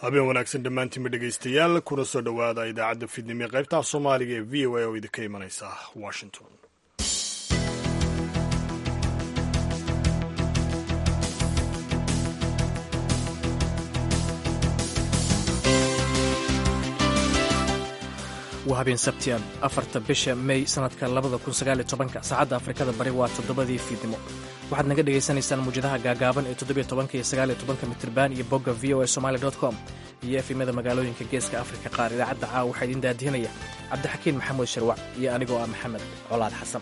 habeen wanaagsan dhammaantiinba dhegaystayaal kuna soo dhowaada idaacadda fidnimo ee qaybta soomaaliga ee v o a oo idinka imanaysa washington waa habeen sabtian afarta bisha mey sanadka labada kun sagaal iyo tobanka saacadda afrikada bari waa toddobadii fiidnimo waxaad naga dhagaysanaysaan muwjadaha gaagaaban ee toddobiyo tobanka iyo sagaal iyo tobanka mitriban iyo bogga v o a somali dot com iyo efimada magaalooyinka geeska afrika qaar idaacadda caawa waxaa idiin daadihinaya cabdixakiin maxamuud sharwac iyo anigoo ah maxamed colaad xasan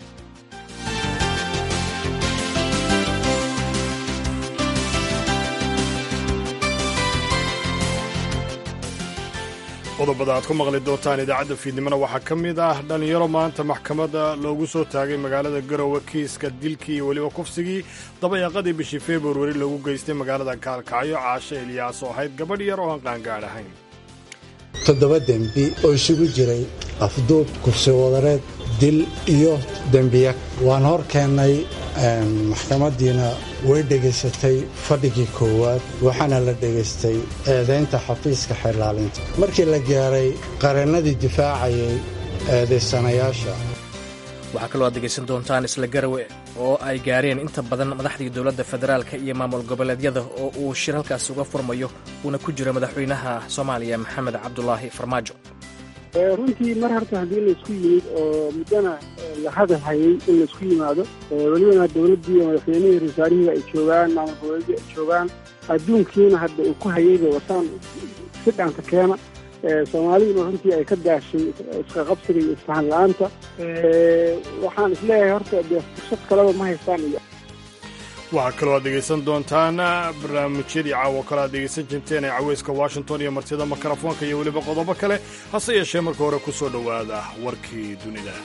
qodobada aad ku maqli doontaan idaacadda fiidnimona waxaa ka mid ah dhallinyaro maanta maxkamadda loogu soo taagay magaalada garowe kiiska dilkii iyo weliba kufsigii dabayaaqadii bishii februari loogu geystay magaalada kaalkacyo caashe ilyaas oo ahayd gabadh yar oo aan qaangaadh ahayn toddoba dembi oo isugu jiray afduub kufsi wadareed dil iyo dembiya waan hor keennay maxkamaddiina way dhegaysatay fadhigii koowaad waxaana la dhegaystay eedaynta xafiiska xeerlaalinta markii la gaaray qareennadii difaacayay eedaysanayaasha waxaa kaloo aad degaysan doontaan isla garawe oo ay gaareen inta badan madaxdii dowladda federaalka iyo maamul goboleedyada oo uu shir halkaas uga furmayo uuna ku jiro madaxweynaha soomaaliya maxamed cabdulaahi farmaajo runtii mar horta haddii laysku yimid oo muddana la hadal hayay in laysku yimaado welibana dowladdii iyo madaxweynihii rasaarihii ay joogaan maamul goboleedyii ay joogaan adduunkiina hadda uu ku hayayba wataan si dhaanta keena soomaaliduna runtii ay ka daashay isqaqabsiga iyo isfahan la-aanta waxaan isleeyahay horta dee fursad kaleba ma haystaan iyo waxaa kaloo aad dhegaysan doontaan barnaamijyadii caawo kale aad dhegaysan jirteen ee caweyska washington iyo martida mikrofoonka iyo weliba qodobo kale hase yeeshee marka hore ku soo dhowaada warkii dunida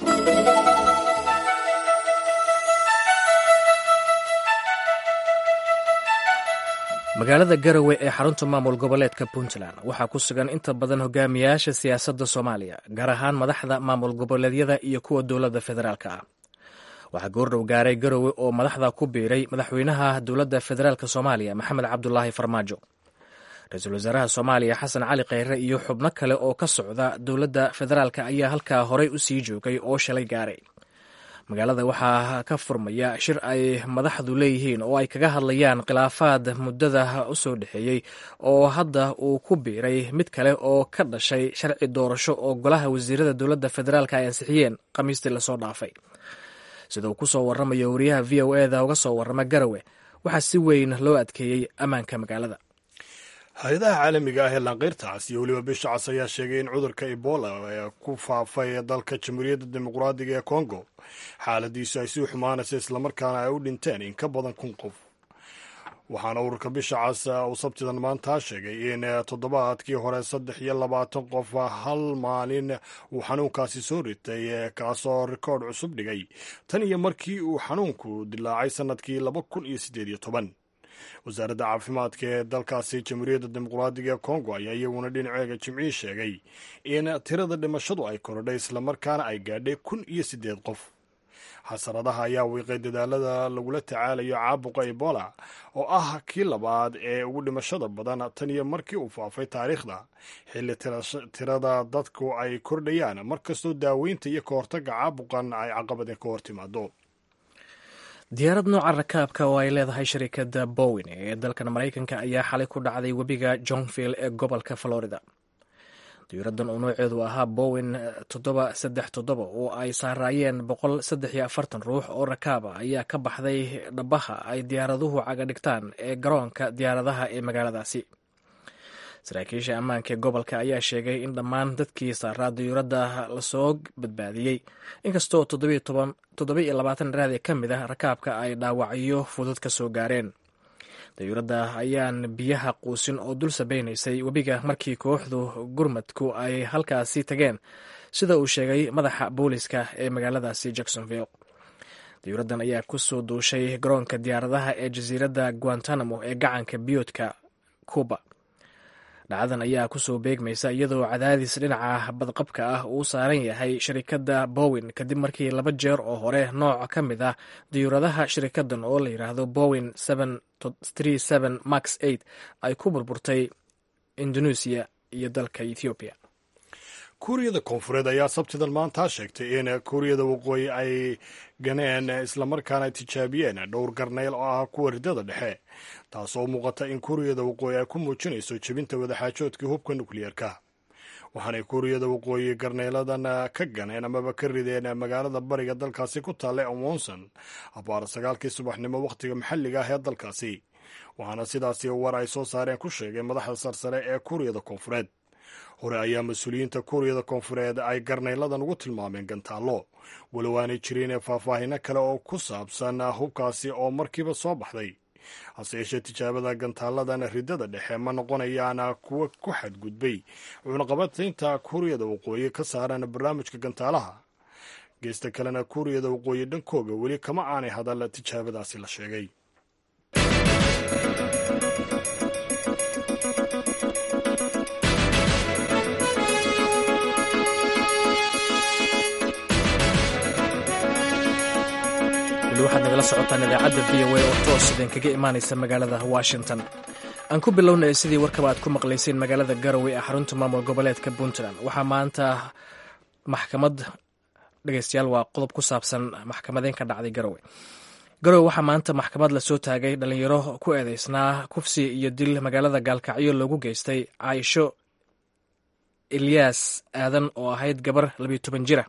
magaalada garowe ee xarunta maamul goboleedka puntland waxaa ku sugan inta badan hogaamiyaasha siyaasadda soomaaliya gaar ahaan madaxda maamul goboleedyada iyo kuwa dowladda federaalka ah waxaa goordhow gaaray garowe oo madaxda ku biiray madaxweynaha dowladda federaalk soomaaliya maxamed cabdulaahi farmaajo ra-iisul wasaaraha soomaaliya xasan cali kheyre iyo xubno kale oo ka socda dowladda federaalk ayaa halkaa horey u sii joogay oo shalay gaaray magaalada waxaa ka furmaya shir ay madaxdu leeyihiin oo ay kaga hadlayaan khilaafaad muddada u soo dhexeeyey oo hadda uu ku biiray mid kale oo ka dhashay sharci doorasho oo golaha wasiirada dowladda federaalk ay ansixiyeen khamiistii lasoo dhaafay sida uu ku soo warramayo wariyaha v o eda uga soo warrama garowe waxaa si weyn loo adkeeyey ammaanka magaalada hay-adaha caalamiga ah ee laanqeyrtaas iyo weliba bisha cas ayaa sheegay in cudurka ebola ee ku faafay dalka jamhuuriyadda dimuqraadiga ee kongo xaaladiisu ay sii xumaanaysa islamarkaana ay u dhinteen in ka badan kun qof waxaana ururka bisha cas uu sabtidan maanta sheegay in toddobaadkii hore saddex iyo labaatan qof hal maalin uu xanuunkaasi soo ritay kaasoo rikoodh cusub dhigay tan iyo markii uu xanuunku dilaacay sannadkii laba kun iyo siddeed iyo toban wasaaradda caafimaadka ee dalkaasi jamhuuriyadda dimuqraadiga ee kongo ayaa iyaguna dhinaceega jimcii sheegay in tirada dhimashadu ay korodhay islamarkaana ay gaadhay kun iyo siddeed qof xasaradaha ayaa wiiqay dadaalada lagula tacaalayo caabuqa ebola oo ah kii labaad ee ugu dhimashada badan tan iyo markii uu faafay taariikhda xilli tirada dadku ay kordhayaan markastoo daaweynta iyo ka hortagga caabuqan ay caqabadeen ka hor timaado diyaarad nooca rakaabka oo ay leedahay shirikadda bowen ee dalkan maraykanka ayaa xalay ku dhacday webiga johnville ee gobolka florida diyaaradan oo nooceedu ahaa bowen toddoba saddex toddoba oo ay saaraayeen boqol saddex iyo afartan ruux oo rakaaba ayaa ka baxday dhabaha ay diyaaraduhu caga dhigtaan ee garoonka diyaaradaha ee magaaladaasi saraakiisha ammaanka ee gobolka ayaa sheegay in dhammaan dadkii saaraa diyuuradda lasoo badbaadiyey inkastoo toddoba iyo labaatan raadi ka mid ah rakaabka ay dhaawacyo fudud ka soo gaareen dayuuradda ayaan biyaha quusin oo dul sabaynaysay webiga markii kooxdu gurmadku ay halkaasi tageen sida uu sheegay madaxa booliska ee magaaladaasi jacksonville dayuuraddan ayaa ku soo duushay garoonka diyaaradaha ee jasiiradda guantanamo ee gacanka biyoodka cuba dhacdadan ayaa kusoo beegmaysa iyadoo cadaadis dhinaca badqabka ah uu saaran yahay shirikadda bowen kadib markii laba jeer oo hore nooc ka mid ah diyuuradaha shirikaddan oo la yidhaahdo bowen max ay ku burburtay indoneesiya iyo dalka ethoobiya kuuriyada koonfureed ayaa sabtidan maanta sheegtay in kuuriyada waqooyi ay ganeen islamarkaana tijaabiyeen dhowr garnayl oo ah kuwa ridada dhexe taasoo muuqata in kuuriyada waqooyi ay ku muujinayso jebinta wadaxaajoodkii hubka nukliyeerka waxaanay kuuriyada waqooyi garnayladan ka ganeen amaba ka rideen magaalada bariga dalkaasi ku taalla ee wonson abaar sagaalkii subaxnimo wakhtiga maxalliga ah ee dalkaasi waxaana sidaasi war ay soo saareen ku sheegay madaxda sarsare ee kuuriyada koonfureed hore ayaa mas-uuliyiinta kuuriyada koonfureed ay garnayladan ugu tilmaameen gantaallo walow aanay jirin faahfaahino kale oo ku saabsan hubkaasi oo markiiba soo baxday hase yeeshee tijaabada gantaaladan ridada dhexe ma noqonayaan kuwo ku xadgudbay cunaqabataynta kuuriyada waqooyi ka saaran barnaamijka gantaalaha geesta kalena kuuriyada waqooyi dhankooga weli kama aanay hadal tijaabadaasi la sheegay waxaad nagala socotaan idaacadda v o a oo toos idin kaga imaanaysa magaalada washington aan ku bilownay sidii warkaba aad ku maqlayseen magaalada garowe ee xarunta maamul goboleedka puntland waxaa maanta maxkamad dhegeystayaal waa qodob ku saabsan maxkamadeen ka dhacday garowe garowe waxaa maanta maxkamad lasoo taagay dhalinyaro ku eedeysnaa kufsi iyo dil magaalada gaalkacyo loogu geystay caaisho ilyaas aadan oo ahayd gabar labiyo toban jira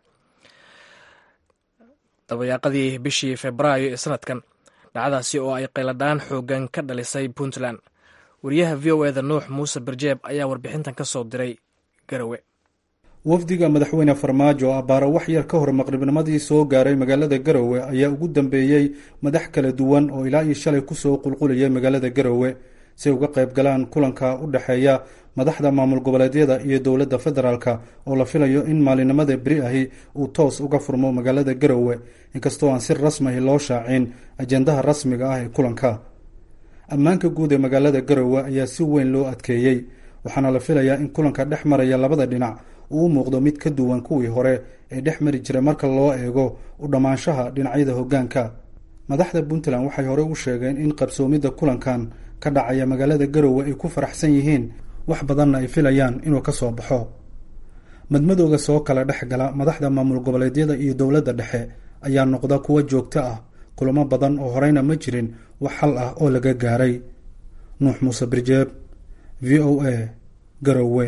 dabayaaqadii bishii febraayo ee sanadkan dhacdaasi oo ay qayladhaan xoogan ka dhalisay puntland wariyaha v o eda nuux muuse barjeeb ayaa warbixintan ka soo diray garowe wafdiga madaxweyne farmaajo abbaaro wax yar ka hor maqribnimadii soo gaaray magaalada garowe ayaa ugu dambeeyey madax kala duwan oo ilaa iyo shalay kusoo qulqulayay magaalada garowe si ay uga qayb galaan kulanka u dhexeeya madaxda maamul goboleedyada iyo dowladda federaalka oo la filayo in maalinimada beri ahi uu toos uga furmo magaalada garowe inkastoo aan si rasmiahi loo shaacin ajendaha rasmiga ah ee kulanka ammaanka guud ee magaalada garowe ayaa si weyn loo adkeeyey waxaana la filayaa in kulanka dhex maraya labada dhinac uu u muuqdo mid ka duwan kuwii hore ee dhex mari jiray marka loo eego u dhammaanshaha dhinacyada hoggaanka madaxda puntland waxay hore u sheegeen in qabsoomidda kulankan ka dhacaya magaalada garowe ay ku faraxsan yihiin wax badanna ay filayaan inuu ka soo baxo madmadooga soo kala dhex gala madaxda maamul goboleedyada iyo dowladda dhexe ayaa noqda kuwo joogto ah kulamo badan oo horeyna ma jirin wax xal ah oo laga gaaray nuux muuse birjeeb v o a garowe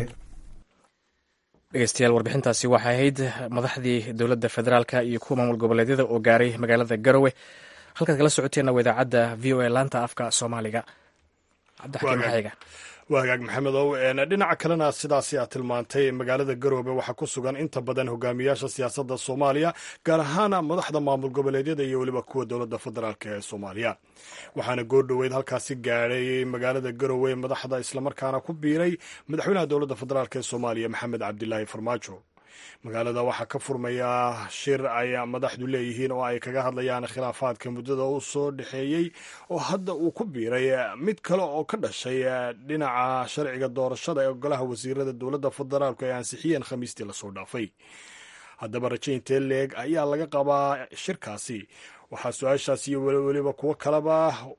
dhegeystayaal warbixintaasi waxay ahayd madaxdii dowladda federaalka iyo kuwa maamul goboleedyada oo gaaray magaalada garowe halkaad kala socoteenna waa idaacadda v o a laanta afka soomaaliga cabdixakiin maxayga waa hagaag maxamedow dhinaca kalena sidaasi aad tilmaantay magaalada garoobe waxaa ku sugan inta badan hogaamiyaasha siyaasadda soomaaliya gaar ahaan madaxda maamul goboleedyada iyo weliba kuwa dowladda federaalk ee soomaaliya waxaana goordhoweyd halkaasi gaadhay magaalada garoowe madaxda islamarkaana ku biiray madaxweynaha dowladda federaalk ee soomaaliya maxamed cabdilaahi farmaajo magaalada waxaa ka furmaya shir ay madaxdu leeyihiin oo ay kaga hadlayaan khilaafaadka muddada u soo dhexeeyey oo hadda uu ku biiray mid kale oo ka dhashay dhinaca sharciga doorashada ee golaha wasiirada dowladda federaalku ay ansixiyeen khamiistii lasoo dhaafay haddaba rajaynta leeg ayaa laga qabaa shirkaasi waxaa su-aashaas iyo weliba kuwo kaleba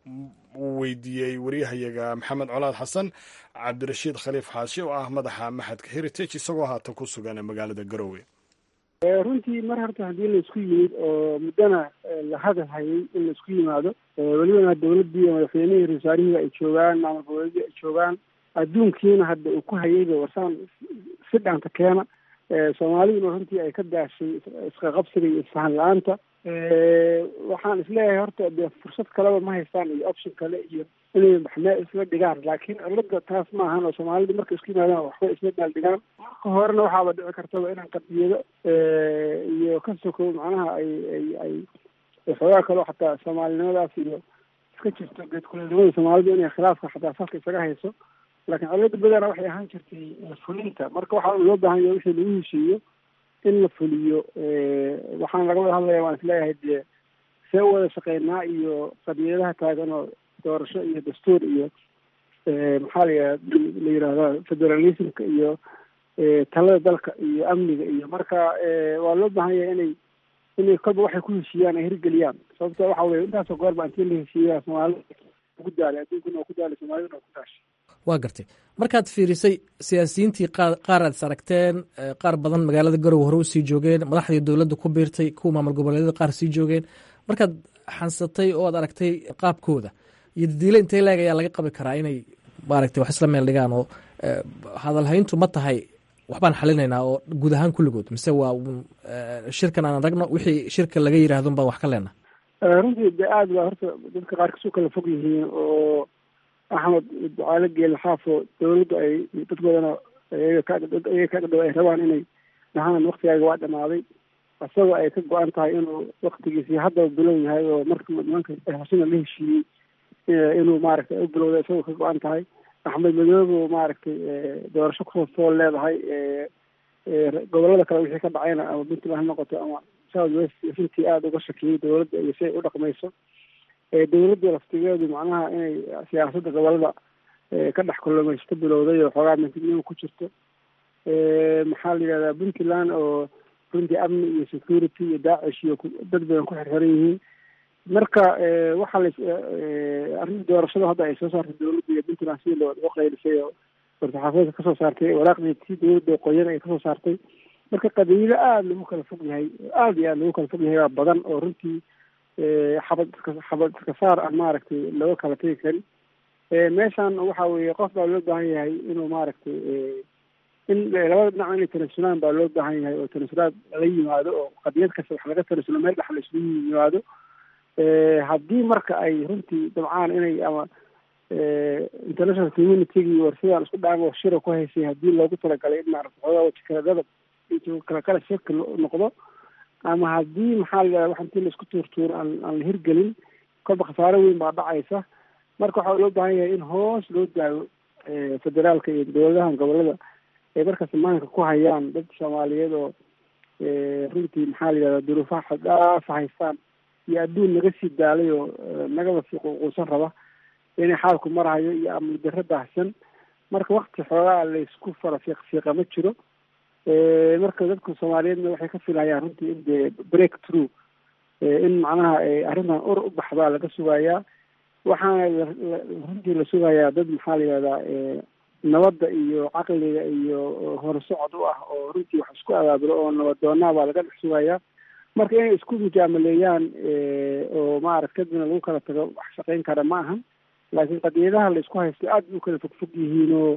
uu weydiiyey waryahayaga maxamed colaad xasan cabdirashiid khaliif xaashi oo ah madaxa maxadka heritage isagoo haatan ku sugan magaalada garowe runtii mar horta haddii laisku yimid oo muddana la hadal hayay in laisku yimaado welibana dowladdii madaxweynihii rasaarihii ay joogaan maamul goboleedii ay joogaan adduunkiina hadda uu ku hayayba warsaan si dhaanta keena soomaaliduna runtii ay ka daashay isqaqabsiga iyo isfahan la-aanta waxaan isleeyahay horta dee fursad kaleba ma haystaan iyo option kale iyo inay maxmee isla dhigaan laakiin cilada taas ma ahan oo soomaalida markay isku yimaadaan waxba isla daal dhigaan marka horena waxaaba dhici kartaba inaan qadiyado iyo ka sokow macnaha ay ay ay xoogaa kaleo xataa soomaalinimadaas iyo iska jirto geedkuleelnimada soomaalida inay khilaafka xataa salka isaga hayso laakiin cilada badana waxay ahaan jirtay fulinta marka waxaa loo baahan yahay wixii lagu heshiiyo in la fuliyo waxaan laga wada hadlaya waan isleeyahay dee see wada shaqeynaa iyo qadiyadaha taagan oo doorasho iyo dastuur iyo maxaa la la yidhahdaa federalismka iyo talada dalka iyo amniga iyo marka waa loo baahan yahay inay inay kolba waxay ku heshiiyaan ay hirgeliyaan sababto waxa weye intaasoo goorba intii la heshiiyaa soomaalida ku daalay adduunkuna waa ku daalay soomaaliduna waa ku daashay waa gartay markaad fiirisay siyaasiyiintii qaar aad is aragteen qaar badan magaalada garowe hore usii joogeen madaxdii dowladda ku biirtay kuwa maamul goboleedyada qaar sii joogeen markaad xansatay oo aad aragtay qaabkooda iyo dadiile intay leeg ayaa laga qabi karaa inay maaragtay wax isla meel dhigaan oo hadalhayntu ma tahay waxbaan xalinaynaa oo guud ahaan kulligood mise waa shirkan aan aragno wixii shirka laga yidhahdon baan wax ka leenaha runtii de aada baa horta dadka qaar kasoo kala fog yihiin oo axmed ducaale geele xaafo dawladdu ay dadkoodana iyaga ka iyaga ka dhow ay rabaan inay dhahaan waktigaaga waa dhamaaday isagoo ay ka go-an tahay inuu waktigiisii haddaba bilow yahay oo marka nimanka hosina la heshiiyey inuu maaragtay u bilowda isagoo ka go-an tahay axmed madoobe maaragtay doorasho kusoo fool leedahay gobolada kale wixii ka dhacayna ama puntland ha noqoto ama south west runtii aada uga shakiyey dawladda iyo si ay u dhaqmayso dawladda laftigeedu macnaha inay siyaasadda gobolada ka dhex kulumaysto bilowday oo xoogaa mintignimo ku jirto maxaa la yidhahdaa puntland oo runtii amni iyo security iyo daacish iyo dad badan ku xirxiran yihiin marka waxaa la arrinta doorashada hadda ay soo saartay dawladda iyo puntland sidii loo loo qaylisay oo warsaxaafadeedka kasoo saartay waraaqdii si dawladda qoyan ay kasoo saartay marka qabiilo aada lagu kala fog yahay aada iyo aada lagu kala fog yahay baa badan oo runtii xabad iska xabad iska saar aan maaragtay looga kala tegi karin meeshan waxa weeye qof baa loo baahan yahay inuu maaragtay in labada dhinac inay tanasulaan baa loo baahan yahay oo tanasulaad la yimaado oo qadiyad kasta wax laga tanasulo meel dhex la isugu yimaado haddii marka ay runtii dabcaan inay ama international communitygii war sidaan isku dhaamo shira ku haysay haddii loogu talagalay in maarata xoogaa waji kala dadab kala kala shirka noqdo ama haddii maxaa la yidhahda wax intii laisku tuurtuuro aan aan la hirgelin kolba khasaaro weyn baa dhacaysa marka waxaa loo baahan yahay in hoos loo daago federaalka iyo dowladahan gobolada ay markaas maanka ku hayaan dad soomaaliyeed oo runtii maxaa la yidhahda duruufaha xaddhaafa haystaan iyo adduun naga sii daalay oo nagaba sii quuquusan raba inay xaalku marahayo iyo amni darro baahsan marka wakti xoogaa laysku fara fiiq fiiqa ma jiro marka dadka soomaaliyeedna waxay ka filayaan runtii in dee break through in macnaha arrintan ur u baxdaa laga sugayaa waxaana runtii la sugayaa dad maxaa la yihahdaa nabadda iyo caqliga iyo horsocod u ah oo runtii wax isku abaabulo oo nabadoonaa baa laga dhex sugayaa marka inay isku mujaamaleeyaan oo maarata kadibna lagu kala tago wax shaqayn kara ma ahan laakiin qadiyadaha la isku haysto aad bay u kala fogfog yihiin oo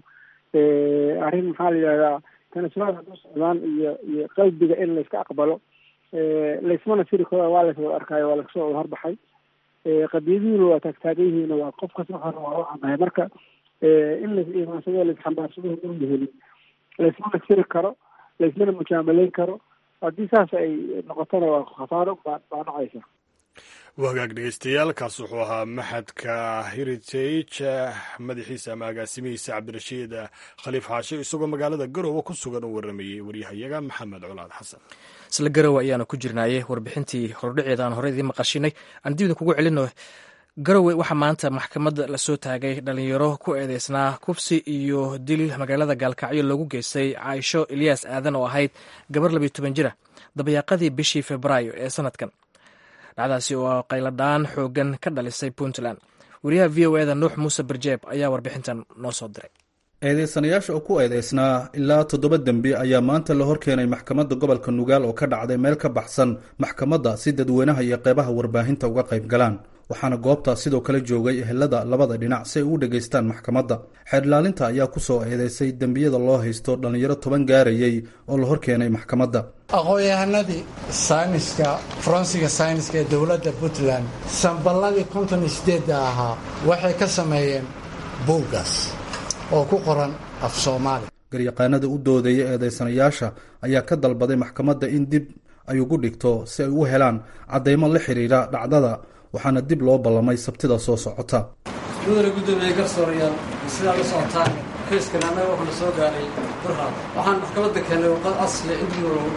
arrin maxaa la yihahdaa tanasulaad hadduu socdaan iyo iyo qalbiga in layska aqbalo laysmana siri karo waa lays wada arkaayo waa lagasoo wada horbaxay qadiyadihiina waa taagtaagan yihiin waa qof kasta hore waa u cadahay marka in lais iimaansado laisxambaarsado haduu helin laysmana siri karo laysmana mujaamaleyn karo haddii saas ay noqotona waa khasaaro baa baa dhacaysa wagaag dhegeystayaal kaas wuxuu ahaa maxadka heritage madaxiisa ama agaasimihiisa cabdirashiid khaliif xaashe isagoo magaalada garowe ku sugan u waramayey waryahayaga maxamed colaad xasan isla garowe ayaanu ku jirnaaye warbixintii hordhaceeda aan hore idiin maqashinay aan dibida kugu celino garowe waxaa maanta maxkamad lasoo taagay dhalinyaro ku eedeysnaa kufsi iyo dil magaalada gaalkacyo loogu geystay caaisho ilyaas aadan oo ahayd gabar labiyo toban jira dabayaaqadii bishii februaayo ee sanadkan dhacdaasi oo qayladhaan xoogan ka dhalisay puntland wariyaha v o eda nuux muuse barjeeb ayaa warbixintan noo soo diray eedeysanayaasha oo ku eedeysnaa ilaa toddoba dembi ayaa maanta la horkeenay maxkamadda gobolka nugaal oo ka dhacday meel ka baxsan maxkamadda si dadweynaha iyo qeybaha warbaahinta uga qayb galaan waxaana goobtaas sidoo kale joogay ehelada labada dhinac si ay u dhegaystaan maxkamadda xeerdhilaalinta ayaa ku soo eedeysay dembiyada loo haysto dhallinyaro toban gaarayey oo la horkeenay maxkamadda aqoon-yahanadii sayniska faransiga sayniska ee dowladda puntland samballadii konton iyo sideedda ahaa waxay ka sameeyeen buuggaas oo ku qoran af soomaali garyaqaanada u doodaya eedeysanayaasha ayaa ka dalbaday maxkamadda in dib ay ugu dhigto si ay u helaan caddaymo la xidhiidha dhacdada waxaana dib loo ballamay sabtida soo socota mudane guddoomiye garsoorayaal sidaa la socotaan kayskan annaga waxaa la soo gaaray burhaan waxaan maxkamadda keenay warqad asli in dib loogu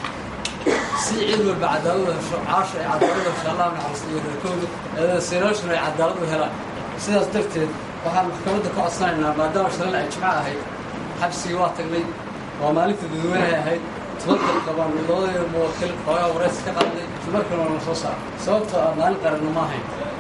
si cid walba cadaaladu hesho caasha ay cadaaladu hesho allah naxariista iyo reerkooda eedeysanayaashuna ay cadaalad u helaan sidaas darteed waxaan maxkamadda ku codsanaynaa maadaama shalala ay jimco ahayd xabsigii waa tagnay waa maalinta dadweynahay ahayd tubadal qabaan labadayda muwakil xoogaa waraysi ka qaaday markan waa na soo saar sababtoo ah maalin qaranna ma ahayn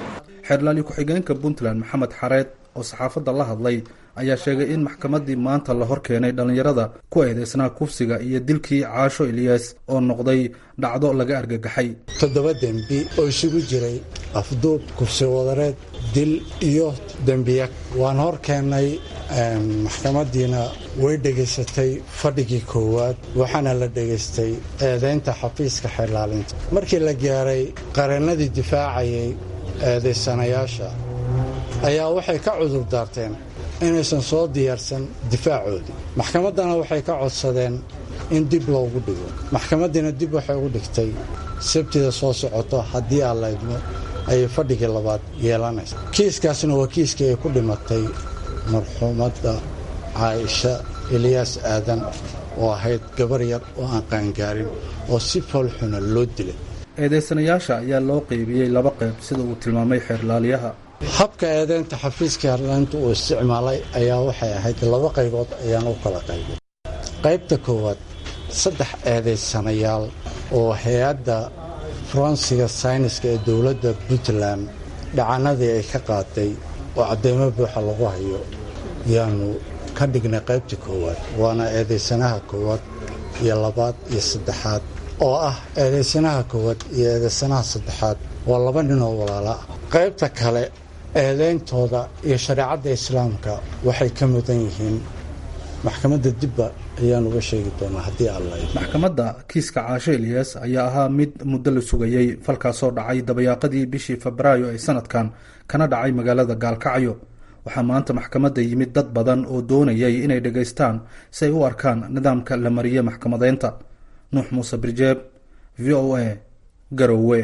xeerlaali ku-xigeenka puntland maxamed xareed oo saxaafadda la hadlay ayaa sheegay in maxkamaddii maanta la hor keenay dhallinyarada ku eedeysnaa kufsiga iyo dilkii caasho iliyas oo noqday dhacdo laga argagaxay toddoba dembi oo isugu jiray afduub kufsi wadareed dil iyo dembiya waan hor keennay maxkamaddiina way dhegaysatay fadhigii koowaad waxaana la dhegaystay eedaynta xafiiska xeerlaalinta markii la gaaray qareennadii difaacayay eedaysanayaasha ayaa waxay ka cudur daarteen inaysan soo diyaarsan difaacoodii maxkamaddana waxay ka codsadeen in dib loogu dhigo maxkamaddiina dib waxay ugu dhigtay sabtida soo socoto haddii aan la idmo ayay fadhigii labaad yeelanaysa kiiskaasna waa kiiskii ay ku dhimatay marxuumadda caaisha eliyaas aadan oo ahayd gabar yar oo aan qaangaarin oo si foolxuna loo dilay eedeysanayaasha ayaa loo qeybiyey laba qayb sida uu tilmaamay xeerlaaliyaha habka eedeynta xafiiska herlaanta uu isticmaalay ayaa waxay ahayd laba qaybood ayaan u kala qaybay qaybta koowaad saddex eedaysanayaal oo hay-adda faransiga sayniska ee dowladda puntland dhacanadii ay ka qaaday oo cadeymo buuxa lagu hayo yaanu ka dhignay qaybta koowaad waana eedaysanaha koowaad iyo labaad iyo saddexaad oo ah eedaysanaha koowaad iyo eedaysanaha saddexaad waa laba nin oo walaala ah qaybta kale eedeyntooda iyo shareecadda islaamka waxay ka mudan yihiin maxkamadda dibba ayaan uga sheegi doonaa haddii alla maxkamadda kiiska caasho eliyas ayaa ahaa mid muddo la sugayey falkaasoo dhacay dabayaaqadii bishii febraayo ee sanadkan kana dhacay magaalada gaalkacyo waxaa maanta maxkamadda yimid dad badan oo doonayay inay dhegaystaan si ay u arkaan nidaamka la mariye maxkamadeynta nuux muuse birjeeb v o a garowe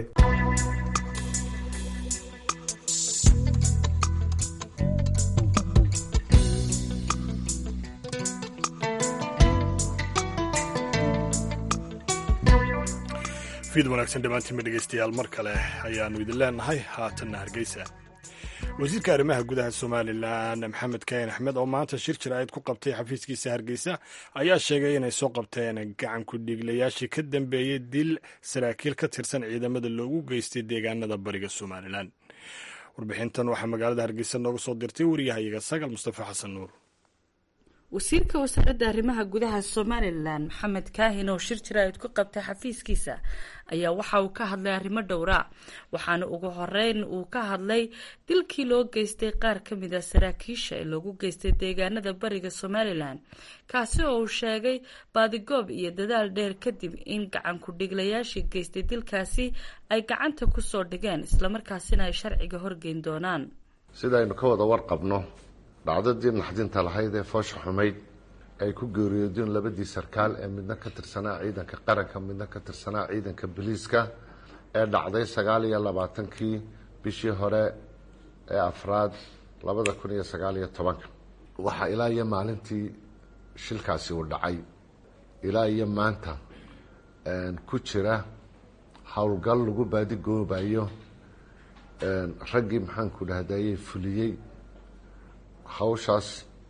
fiid wanaagsan dhammaantiinba dhegeystayaal mar kale ayaannu idin leenahay haatanna hargeysa wasiirka arrimaha gudaha somalilan maxamed kayin axmed oo maanta shir jir-ayd ku qabtay xafiiskiisa hargeysa ayaa sheegay inay soo qabteen gacan ku-dhiiglayaashii ka dambeeyey dil saraakiil ka tirsan ciidamada loogu geystay deegaanada bariga somalilan warbixintan waxaa magaalada hargeysa nooga soo dirtay wariyahayaga sagal mustafa xasan nuur wasiirka wasaaradda arrimaha gudaha somalilan maxamed kaahin oo shir jira-id ku qabtay xafiiskiisa ayaa waxa uu ka hadlay arrimo dhowra waxaana ugu horeyn uu ka hadlay dilkii loo geystay qaar ka mid a saraakiisha ee loogu geystay deegaanada bariga somalilan kaasi oo uu sheegay baadigoob iyo dadaal dheer kadib in gacan ku-dhiglayaashii geystay dilkaasi ay gacanta kusoo dhigeen islamarkaasina ay sharciga horgeyn doonaan sidaynu ka wada warqabno dhacdadii naxdinta lahayd ee foosha xumayd ay ku geeriyoodeen labadii sarkaal ee midna ka tirsanaa ciidanka qaranka midna ka tirsanaa ciidanka boliiska ee dhacday sagaal iyo labaatankii bishii hore ee afraad labada kun iyo sagaal iyo tobanka waxaa ilaa iyo maalintii shilkaasi uu dhacay ilaa iyo maanta ku jira howlgal lagu baadigoobayo raggii maxaanku dhahdaye fuliyey hawshaas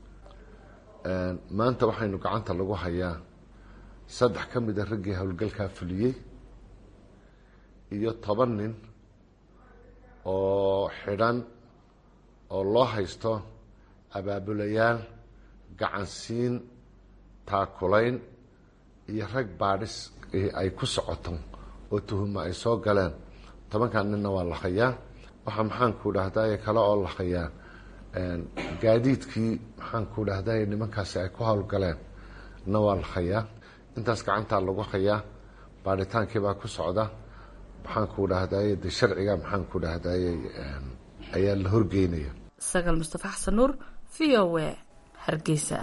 maanta waxaynu gacanta lagu hayaa saddex ka mida raggii howlgalkaa fuliyey iyo toban nin oo xidhan oo loo haysto abaabulayaal gacansiin taakulayn iyo rag baadhis ay ku socoto oo tuhuma ay soo galeen tobankan ninna waa la hayaa waxaa maxaanku dhahdaye kale oo la hayaa gaadiidkii maxaanku dhahday nimankaasi ay ku howlgaleen na waa la hayaa intaas gacantaa lagu hayaa baadhitaankiibaa ku socda maxaanku dhahdaye de sharciga maxaanku dhahdaye ayaa la horgeynaya sagal mustafa xasan nuur v o a hargeysa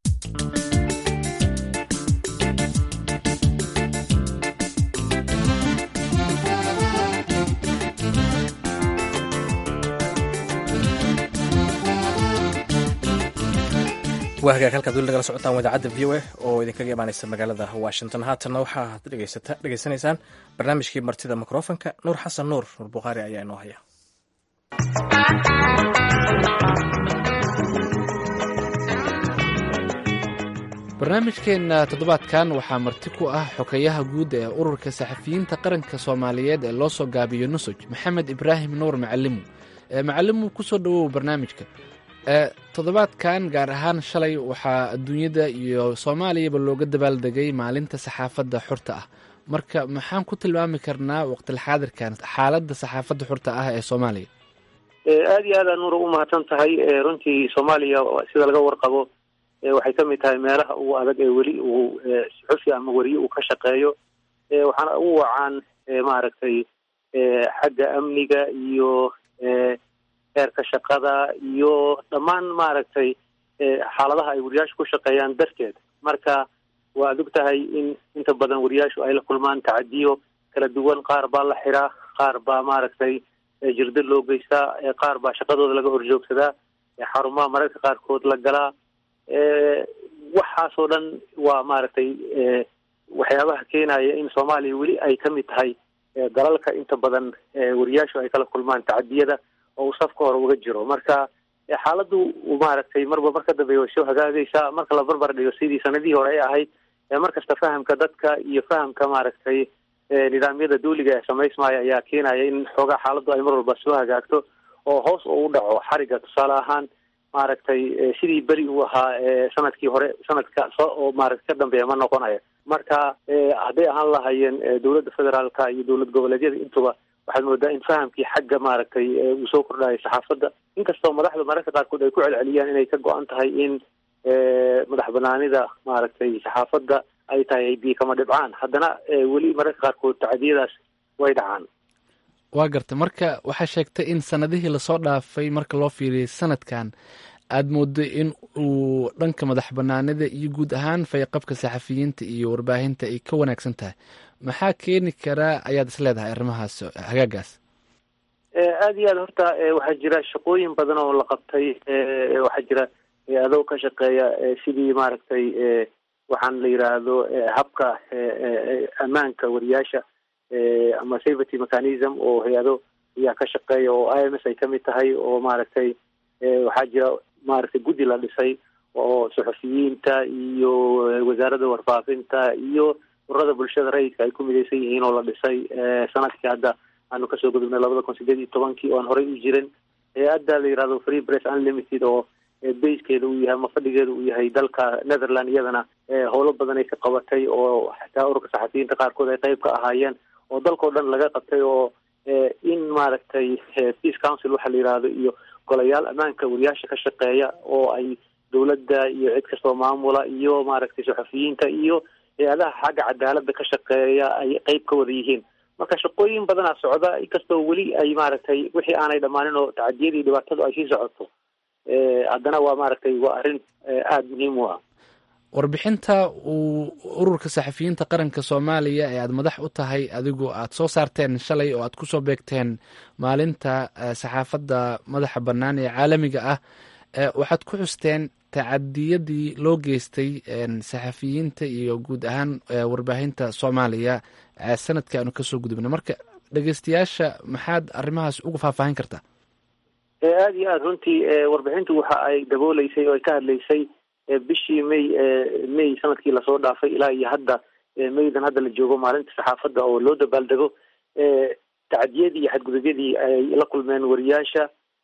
waa hagaag halkaad weli nagala socotaan wadaacadda v o a oo idinkaga imaaneysa magaalada washington haatanna waxaad dhegeysanaysaan barnaamijkii martida mikrofonka nuur xasan nuur nuur bukhaari ayaa inoo haya barnaamijkeenna toddobaadkan waxaa marti ku ah xokeyaha guud ee ururka saxafiyiinta qaranka soomaaliyeed ee loo soo gaabiyo nusoj maxamed ibraahim nuur macalimu macalimu kusoo dhawow barnaamijka toddobaadkan gaar ahaan shalay waxaa adduunyada iyo soomaaliyaba looga dabaaldegay maalinta saxaafadda xurta ah marka maxaan ku tilmaami karnaa waqtilxaadirkan xaaladda saxaafadda xurta ah ee soomaaliya aada iyo aad aa nuura u mahadsan tahay runtii soomaaliya sida laga warqabo waxay ka mid tahay meelaha ugu adag ee weli uu suxufi ama weriye uu ka shaqeeyo waxaana ugu wacaan maaragtay xagga amniga iyo heerka shaqada iyo dhammaan maaragtay xaaladaha ay wariyaashu ku shaqeeyaan darteed marka waad og tahay in inta badan wariyaashu ay la kulmaan tacadiyo kala duwan qaar baa la xiraa qaar baa maaragtay jirdo loo geystaa qaar baa shaqadooda laga horjoogsadaa xarumaha mararka qaarkood la galaa waxaasoo dhan waa maaragtay waxyaabaha keenaya in soomaaliya weli ay ka mid tahay dalalka inta badan wariyaashu ay kala kulmaan tacadiyada oo uu safka hore uga jiro marka xaaladdu maaragtay marba mar ka dambeeya way soo hagaagaysaa marka la barbar dhigo sidii sanadihii hore ay ahayd markasta fahamka dadka iyo fahamka maaragtay nidaamyada duuliga ee samaysmaya ayaa keenaya in xoogaa xaaladdu ay mar walba soo hagaagto oo hoos oo u dhaco xariga tusaale ahaan maaragtay sidii beri uu ahaa sanadkii hore sanadka soo oo maaragta ka dambeeya ma noqonayo marka hadday ahaan lahayeen dowladda federaalka iyo dowlad goboleedyada intuba waxaad moodaa in fahamkii xagga maaragtay uu soo kordhayo saxaafadda inkastoo madaxda mararka qaarkood ay ku celceliyaan inay ka go-an tahay in madax banaanida maaragtay saxaafadda ay tahay biyo kama dhibcaan haddana weli mararka qaarkood tacadiyadaas way dhacaan waa garta marka waxaa sheegtay in sanadihii lasoo dhaafay marka loo fiiriyay sanadkan aada moodo in uu dhanka madax banaanida iyo guud ahaan fayqabka saxafiyiinta iyo warbaahinta ay ka wanaagsan tahay maxaa keeni karaa ayaad is leedahay arrimahaas hagaagaas aada iyo aad horta waxaa jira shaqooyin badan oo la qabtay waxaa jira adoo ka shaqeeya sidii maaragtay waxaan la yidhaahdo habka ammaanka wariyaasha ama safety mechanism oo hay-ado ayaa ka shaqeeya oo i m s ay kamid tahay oo maaragtay waxaa jira maaragtay guddi la dhisay oo suxufiyiinta iyo wasaaradda warfaafinta iyo ururada bulshada rayidka ay ku midaysan yihiin oo la dhisay sanadkii hadda aanu kasoo gudubnay labada kun sideed iyo tobankii oo aan horey u jirin hay-adda la yihahdo free press unlimited oo bayskeeda uu yahay ama fadhigeeda uu yahay dalka netherland iyadana howlo badan ay ka qabatay oo xataa ururka saxafiyiinta qaarkood ay qeyb ka ahaayeen oo dalkao dhan laga qabtay oo in maaragtay peace council waxa la yihahdo iyo golayaal ammaanka wariyaasha ka shaqeeya oo ay dowladda iyo cid kastoo maamula iyo maaragtay saxafiyiinta iyo hay-adaha xagga cadaaladda ka shaqeeya ay qeyb ka wada yihiin marka shaqooyin badanaa socda inkastoo weli ay maaragtay wixii aanay dhammaanin oo tacadiyadii dhibaatadu ay sii socoto haddana waa maaragtay waa arrin aada muhiim u ah warbixinta uu ururka saxafiyiinta qaranka soomaaliya ee aada madax u tahay adigu aada soo saarteen shalay oo aad kusoo beegteen maalinta saxaafadda madaxa bannaan ee caalamiga ah waxaad ku xusteen tacadiyadii loo geystay saxafiyiinta iyo guud ahaan warbaahinta soomaaliya sanadkii aanu kasoo gudubnay marka dhegeystayaasha maxaad arrimahaas uga faahfaahin kartaa aada iyo aada runtii warbixintu waxa ay dabooleysay oo ay ka hadlaysay bishii may may sanadkii lasoo dhaafay ilaa iyo hadda maydan hadda la joogo maalinta saxaafadda oo loo dabaaldego tacadiyadii iyo xadgudubyadii ay la kulmeen wariyaasha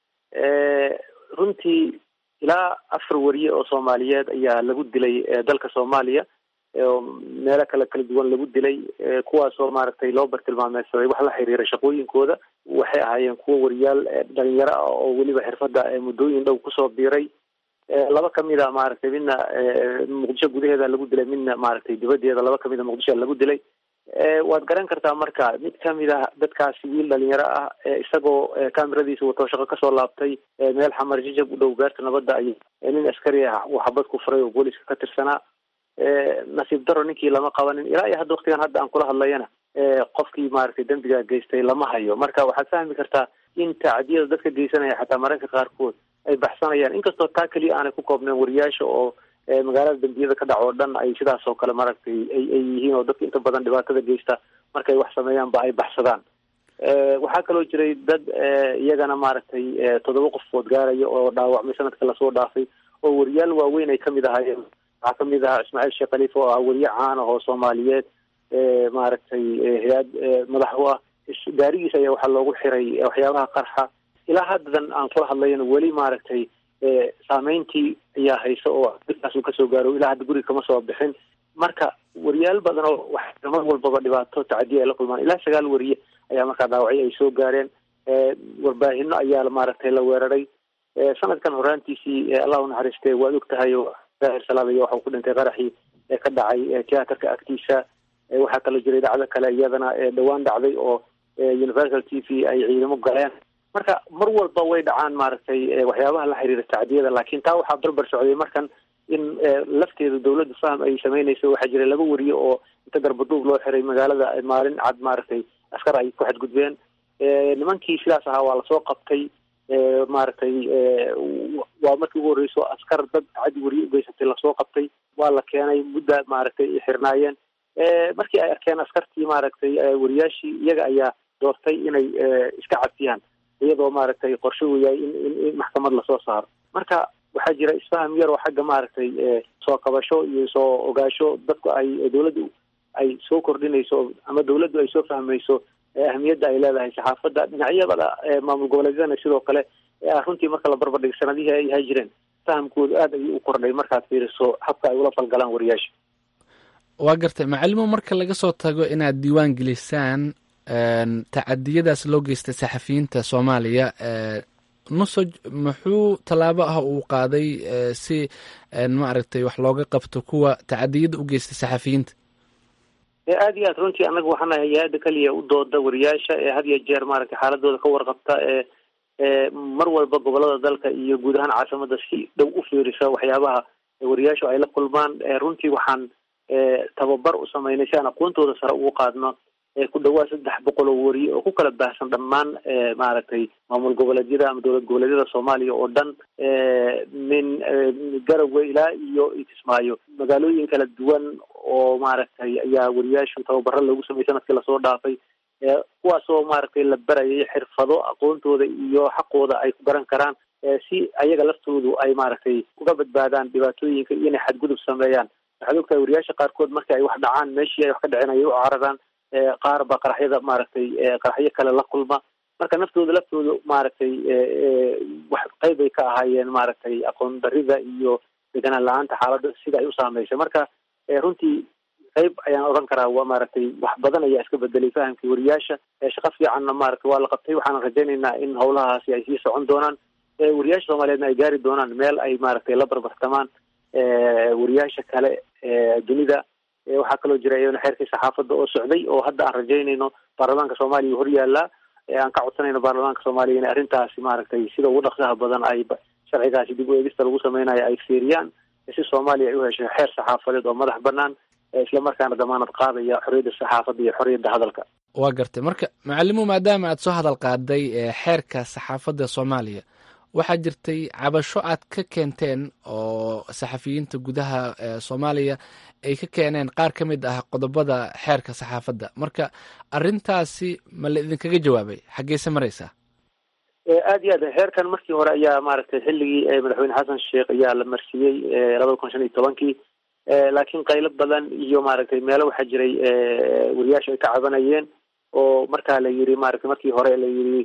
runtii ilaa afar wariye oo soomaaliyeed ayaa lagu dilay dalka soomaaliya oo meelo kale kala duwan lagu dilay kuwaasoo maaragtay loo bartilmaameysaday wax la xiriira shaqooyinkooda waxay ahaayeen kuwo wariyaal dhalinyaro ah oo weliba xirfadda muddooyin dhow kusoo biiray laba kamid a maaragtay midna muqdisho gudaheeda lagu dilay midna maaragtay dibaddeeda laba kamid a muqdisho lagu dilay waad garan kartaa marka mid kamid ah dadkaasi wiil dhalinyaro ah isagoo kameradiisa wato shaqo kasoo laabtay meel xamar jijab u dhow beerta nabadda ay nin askari ah uu xabad ku furay oo booliska ka tirsanaa nasiib daro ninkii lama qabanin ilaa iyo hadda waktigan hadda aan kula hadlayana qofkii maaragtay dembiga geystay lama hayo marka waxaad fahmi kartaa in tacadiyada dadka geysanaya xataa mararka qaarkood ay baxsanayaan inkastoo taa keliya aanay ku koobneen wariyaasha oo magaalada dembiyada ka dhac oo dhan ay sidaas oo kale maaragtay ay ay yihiin oo dadka inta badan dhibaatada geysta markay wax sameeyaanba ay baxsadaan waxaa kaloo jiray dad iyagana maaragtay toddoba qofood gaaraya oo dhaawacmay sanadka lasoo dhaafay oo wariyaal waaweyn ay kamid ahaayeen waxaa kamid ahaa ismaaciil sheekh khaliifa oo ah wariye caan ah oo soomaaliyeed maaragtay hay-ad madax u ah gaarigiisa ayaa waxaa loogu xiray waxyaabaha qarxa ilaa haddan aan kula hadlayana weli maaragtay saameyntii ayaa haysa oo dadkaas uu kasoo gaaro ilaa hadda guriga kama soo bixin marka wariyaal badan oo wax mar walbaba dhibaato tacadiya ay la kulmaan ilaa sagaal wariye ayaa markaa dhaawacyo ay soo gaareen warbaahino ayaa maaragtay la weeraray sanadkan horaantiisii allah u naxariistay waad og tahay oo daahir salaadaya waxa uu ku dhintay qaraxii ee ka dhacay tiyaatarka agtiisa waxaa kaloo jiray dhacdo kale iyadana dhawaan dhacday oo universal t v ay ciidamo galeen marka mar walba way dhacaan maaragtay waxyaabaha la xiriira tacdiyada laakiin taa waxaa barbar socday markan in lafteeda dawladda faham ay sameynayso waxaa jira laba wariye oo inta garbaduub loo xiray magaalada maalin cad maaragtay askar ay ku xadgudbeen nimankii sidaas ahaa waa lasoo qabtay maaragtay waa markii ugu horreyso askar dad cadi wariye ugeysatay lasoo qabtay waa la keenay mudda maaragtay xirnaayeen markii ay arkeen askartii maaragtay wariyaashii iyaga ayaa doortay inay iska cabsiyaan iyadoo maaragtay qorshe uu yahay in in maxkamad lasoo saaro marka waxaa jira isfaham yar oo xagga maaragtay soo kabasho iyo soo ogaasho dadku ay dawladdu ay soo kordhinayso ama dawladdu ay soo fahmayso ahamiyadda ay leedahay saxaafadda dhinacyada maamul goboleedyadana sidoo kale runtii marka la barbar dhigo sanadihii ay ahay jireen fahamkoodu aad ayuu u kordhay markaad fiiriso habka ay ula falgalaan wariyaasha waa gartay macalimo marka laga soo tago inaad diiwaan gelisaan tacadiyadaas loo geystay saxafiyiinta soomaaliya nusoj muxuu tallaabo ah uu qaaday si maaragtay wax looga qabto kuwa tacadiyada u geystay saxafiyiinta aada iyo aad runtii annaga waxaana hay-adda keliya u dooda wariyaasha ee had iyo jeer maaragtay xaaladooda ka warqabta ee mar walba gobolada dalka iyo guud ahaan caasimada si dhow u fiirisa waxyaabaha wariyaashu ay la kulmaan runtii waxaan tababar u sameynay si aan aqoontooda sare ugu qaadno ku dhawaad saddex boqol oo wariye oo ku kala baahsan dhammaan maaragtay maamul goboleedyada ama dowlad goboleedyada soomaaliya oo dhan min garowe ilaa iyo kismaayo magaalooyin kala duwan oo maaragtay ayaa wariyaashu tababaro loogu sameeyey sanadkii lasoo dhaafay kuwaasoo maaragtay la barayay xirfado aqoontooda iyo xaqooda ay ku garan karaan si ayaga laftoodu ay maaragtay uga badbaadaan dhibaatooyinka iyo inay xadgudub sameeyaan waxaad ogtahay wariyaasha qaarkood marka ay wax dhacaan meeshii ay wax ka dhaceen ayay u cararaan qaar ba qaraxyada maaragtay qaraxyo kale la kulma marka naftooda laftooda maaragtay wax qayb ay ka ahaayeen maaragtay aqoon darida iyo deganaan la-aanta xaaladda sida ay u saameysay marka runtii qayb ayaan odhan karaa waa maaragtay wax badan ayaa iska bedelay fahamkii wariyaasha shaqo fiicanna maaragtay waa la qabtay waxaan rajaynaynaa in howlahaasi ay sii socon doonaan wariyaasha soomaaliyeedna ay gaari doonaan meel ay maaragtay la barbartamaan wariyaasha kale dunida waxaa kaloo jira iyadana xeerkii saxaafadda oo socday oo hadda aan rajaynayno baarlamaanka soomaaliya hor yaallaa aan ka codsanayno baarlamaanka soomaaliya in arrintaasi maaragtay sida ugu dhaqsaha badan ay sharcigaasi dib u eegista lagu sameynayo ay fiiriyaan si soomaaliya ay u hesho xeer saxaafadeed oo madax banaan islamarkaana damaanad qaadaya xorriyadda saxaafadda iyo xorriyadda hadalka waa gartay marka macalimo maadaama aad soo hadal qaaday xeerka saxaafadda soomaaliya waxaa jirtay cabasho aad ka keenteen oo saxafiyiinta gudaha soomaaliya ay ka keeneen qaar ka mid ah qodobada xeerka saxaafadda marka arrintaasi ma la idinkaga jawaabay xaggeese maraysaa aada iyo aad xeerkan markii hore ayaa maaragtay xilligii madaxweyne xasan sheekh ayaa la marsiiyey labada kun shan iyo tobankii laakiin qaylo badan iyo maaragtay meelo waxaa jiray wariyaasha ay ka cabanayeen oo markaa la yiri maaragtay markii hore la yiri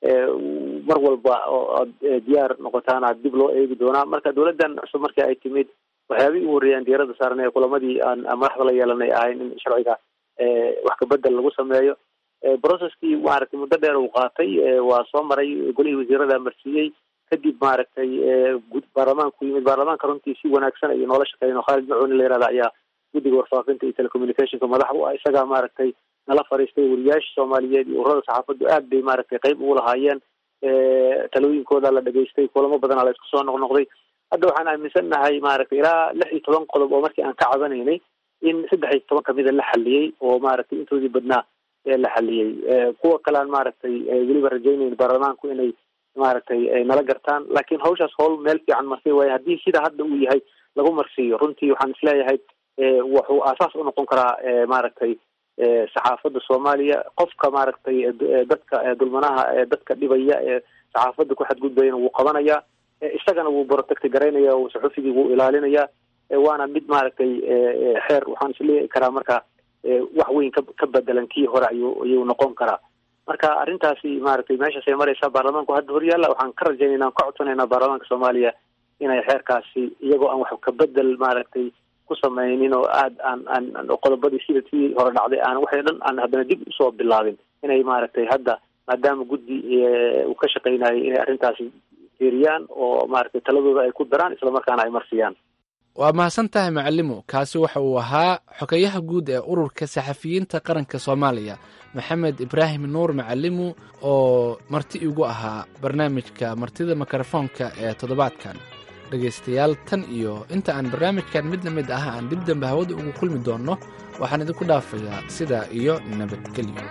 mar walba oo aad diyaar noqotaan aad dib loo eegi doonaa marka dawladdan cusub markii ay timid waxyaabihii ugu horreeyaan diyaarada saarnay kulamadii aan madaxda la yeelanay ahayn in sharciga wax kabedel lagu sameeyo processkii maaragtay muddo dheer uu qaatay waa soo maray golihii wasiirada marsiiyey kadib maaragtay baarlamaanku yimid baarlamaanka runtii si wanaagsan iyo noola shaqeyn oo khaalid macuuni la yihahda ayaa guddiga warfaafinta iyo telecommunicationka madax u ah isagaa maaragtay nala fariistay wariyaasha soomaaliyeed iyo ururada saxaafaddu aad bay maaragtay qayb ugu lahaayeen talooyinkooda la dhegaystay kulamo badana la isku soo noqnoqday hadda waxaan aaminsan nahay maaragtay ilaa lix iyo toban qodob oo markii aan ka cabanaynay in saddex iyo toban kamida la xaliyey oo maaragtay intoodii badnaa la xaliyey kuwa kalean maaragtay weliba rajaynayn baarlamaanku inay maaragtay nala gartaan laakiin hawshaas howl meel fiican marsay waayo haddii sida hadda uu yahay lagu marsiiyo runtii waxaan isleeyahay wuxuu aasaas u noqon karaa maaragtay saxaafadda soomaaliya qofka maaragtay dadka dulmanaha dadka dhibaya ee saxaafadda ku xadgudbayana wuu qabanaya isagana wuu protecti garaynaya saxufigii wuu ilaalinaya waana mid maaragtay xeer waxaan isleeyahi karaa marka wax weyn ka ka bedelan kii hore ayuu ayuu noqon karaa marka arrintaasi maaragtay meeshaasay maraysaa baarlamaanku hadda horyaalla waxaan ka rajaynayna aan ka codsanaynaa baarlamaanka soomaaliya inay xeerkaasi iyagoo aan wax kabedel maaragtay ku sameynin oo aad aan aan qodobadii sida tii hore dhacday aan waxay dhan aan haddana dib usoo bilaabin inay maaragtay hadda maadaama guddi uu ka shaqeynayay inay arrintaasi fiiriyaan oo maaragtay taladooda ay ku daraan islamarkaana ay marsiyaan waa mahadsan tahay macalimo kaasi waxa uu ahaa xogeyaha guud ee ururka saxafiyiinta qaranka soomaaliya maxamed ibraahim nuur macalimu oo marti igu ahaa barnaamijka martida mikrofoonka ee toddobaadkan dhegaystayaal tan iyo inta aan barnaamijkan mid la mid ah aan dib dambe hawada ugu kulmi doonno waxaan idinku dhaafayaa sidaa iyo nabadgelyo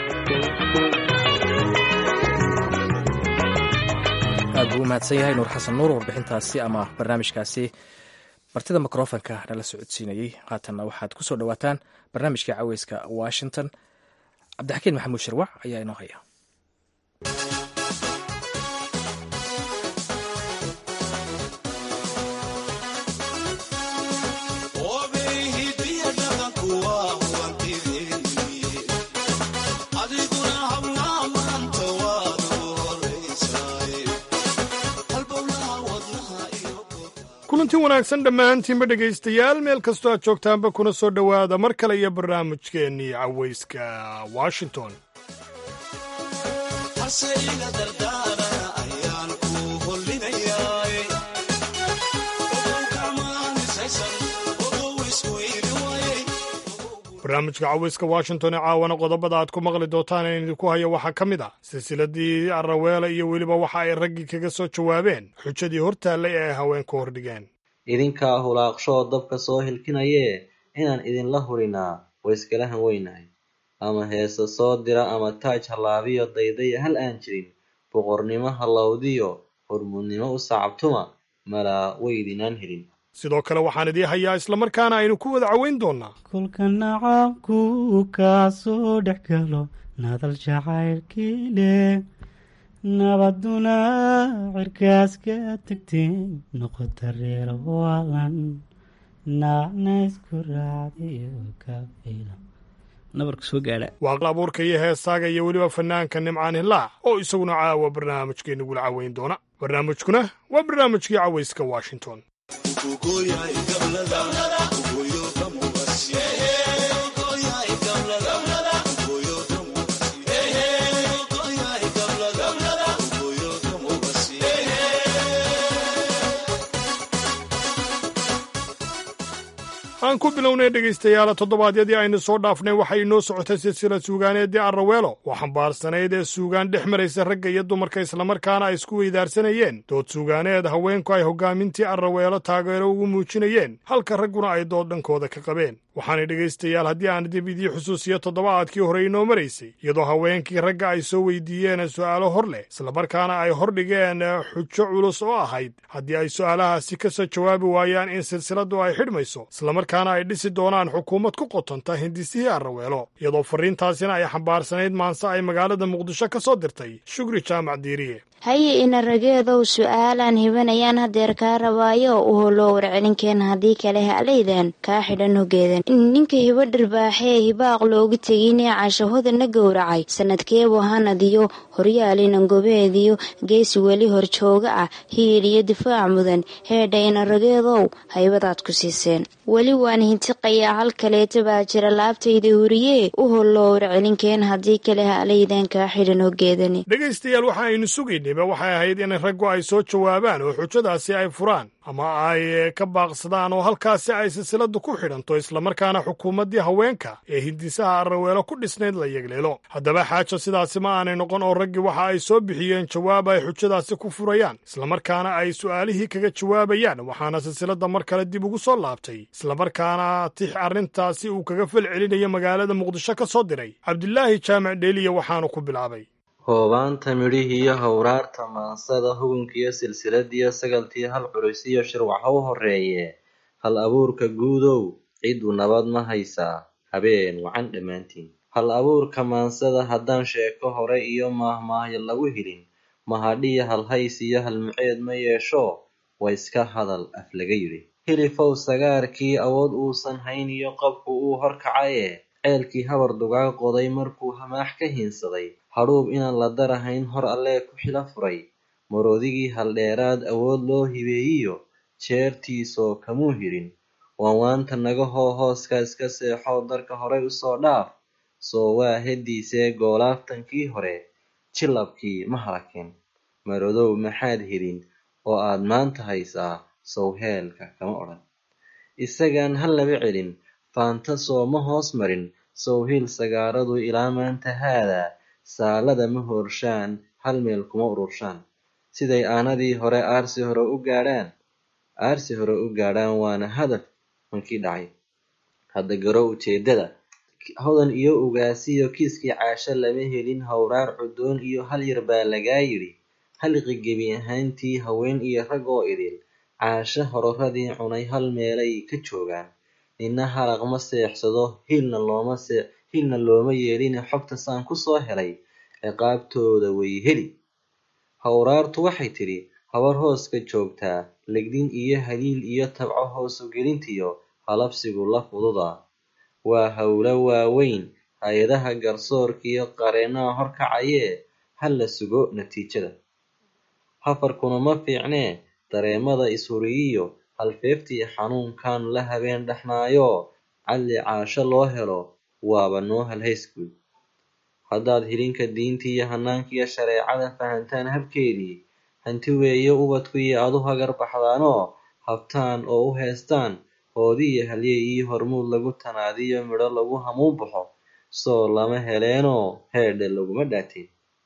aad buu u mahadsan yahay nuur xasan nuur warbixintaasi ama barnaamijkaasi martida mikrofonka nala socodsiinayey haatanna waxaad ku soo dhowaataan barnaamijka caweyska washington cabdixakiin maxamuud shirwac ayaa inoo haya kulanti wanaagsan dhammaantiinba dhegaystayaal meel kastoo aad joogtaanba kuna soo dhowaada mar kale iyo barnaamijkeennii cawayska washington barnaamijka cawayska washington ee caawana qodobada aad ku maqli doontaan in idinku hayo waxaa ka mid ah silsiladii araweela iyo weliba waxa ay raggii kaga soo jawaabeen xujadii hortaallay ee ay haweenku hordhigeen idinkaa hulaaqshoo dabka soo hilkinayee inaan idinla hurinaa wayskala han weynahay ama heese soo dira ama taaj hallaabiyo daydaya hal aan jirin boqornimo hallowdiyo hormuudnimo u sacabtuma malaa waydinaan helin sidoo kale waxaan idii hayaa islamarkaana aynu ku wada caweyn doonnaa kolka nacaabku kaa soo dhex galo nadal jacaylkii leh nabaduna cirkaas ka tagteen noqota reer waalan naacna isku raacdayo ka filan nabarka soo gaadha waa abuurka iyo heesaaga iyo weliba fanaanka nimcaan hilaac oo isaguna caawa barnaamijkeennagula caweyn doona barnaamijkuna waa barnaamijkii cawayska washington aan ku bilownay dhegaystayaala toddobaadyadii aynu soo dhaafnay waxay inoo socotay silsilad suugaaneeddii arraweelo oo xambaarsanayd ee suugaan dhex maraysa ragga iyo dumarka islamarkaana ay isku weydaarsanayeen dood suugaaneed haweenku ay hoggaamintii arraweelo taageero ugu muujinayeen halka ragguna ay dood dhankooda ka qabeen waxaanay dhegaystayaal haddii aan dib idii xusuusiyo toddobaadkii hore inoo maraysay iyadoo haweenkii ragga ay soo weydiiyeen su'aalo hor leh islamarkaana ay hordhigeen xujo culus oo ahayd haddii ay su'aalahaasi ka soo jawaabi waayaan in silsiladdu ay xidhmayso islamarkaana ay dhisi doonaan xukuumad ku qotonta hindisihii arraweelo iyadoo farriintaasina ay xambaarsanayd maanse ay magaalada muqdisho ka soo dirtay shugri jaamac diiriye haye ina rageedow su'aalaan hibanayaan hadeer kaa rabaayo u holoo warcelinkeen haddii kale halaydan kaa xidhan hogeedan ninka hibo dharbaaxee hibaaq loogu teginee cashahodana gowracay sanadkeebu hanadiyo horyaalina gobeediyo geesi weli horjooga ah hiil iyo difaac mudan heedha ina rageedow haybadaad ku siiseen weli waan hintiqayaa hal kaleeta baa jira laabtayda huriyee u holoo warcelinkeen haddii kale halaydan kaa xidhan hogeedani dhegaystayaal waxa aynu sugaynayba waxay ahayd in raggu ay soo jawaabaan oo xujadaasi ay furaan ama ay ka baaqsadaan oo halkaasi ay silsiladdu ku xidhanto islamarkaana xukuumaddii haweenka ee hindisaha arraweelo ku dhisnayd la yegleelo haddaba xaaja sidaasi ma aanay noqon oo raggii waxa ay soo bixiyeen jawaab ay xujadaasi ku furayaan islamarkaana ay su'aalihii kaga jawaabayaan waxaana silsiladda mar kale dib ugu soo laabtay islamarkaana tix arrintaasi uu kaga fal celinayo magaalada muqdisho ka soo diray cabdilaahi jaamac dheeliya waxaanu ku bilaabay hoobaanta midhihiiyo hawraarta maansada hugunkiyo silsiladiyo sagaltii hal culisiyo shirwac ha u horreeye hal abuurka guudow ciddu nabad ma haysaa habeen wacan dhammaantiin hal abuurka maansada haddaan sheeko hore iyo maahmaahyo lagu helin mahadhiya halhays iyo halmuceed ma yeesho waa iska hadal af laga yidhi hilifow sagaarkii awood uusan hayn iyo qabku uu horkacaye ceelkii habar dugaag qoday markuu hamaax ka hiinsaday hadhuub inaan la darahayn hor allee ku xilo furay maroodigii haldheeraad awood loo hibeeyiyo jeertiisoo kamuu hirin waanwaanta naga hoo hooska iska seexoo darka horay usoo dhaaf soo waa hediisee goolaaftankii hore jilabkii ma halakin marodow maxaad helin oo aad maanta haysaa sowheelka kama odhan isagaan ha laba celin faanta sooma hoos marin sowhiil sagaaradu ilaa maanta haadaa saalada ma hoorshaan hal meel kuma ururshaan siday aanadii hore aarsi hore u gaadhaan aarsi hore u gaadhaan waana hadaf mankii dhacay hadda garo ujeedada hodan iyo ugaasiyo kiiskii caasho lama helin howraar cudoon iyo hal yar baa lagaa yidhi haliqi gebi ahaantii haween iyo rag oo idil caasho hororadii cunay hal meelay ka joogaan nina halaq ma seexsado hiilna looma see hiilna looma yeeline xogta saan kusoo helay ciqaabtooda way heli howraartu waxay tidhi habar hooska joogtaa legdin iyo haliil iyo tabco hoosu gelintiyo halabsigu la fududa waa howlo waaweyn hay-adaha garsoorkiiyo qareennaha horkacayee ha la sugo natiijada hafarkuna ma fiicnee dareemada ishuriyiyo halfeeftii xanuunkan la habeen dhexnaayo cadli caasho loo helo waaba noo halhaysguud haddaad hilinka diintiiyo hanaankiiyo shareecada fahantaan habkeedii hanti weeye ubadkuiyo aad u hagar baxdaanoo habtaan oo u heestaan hoodiiyo halyey iyo hormuud lagu tanaadiyo midho lagu hamuun baxo soo lama heleenoo heedhe laguma dhaatin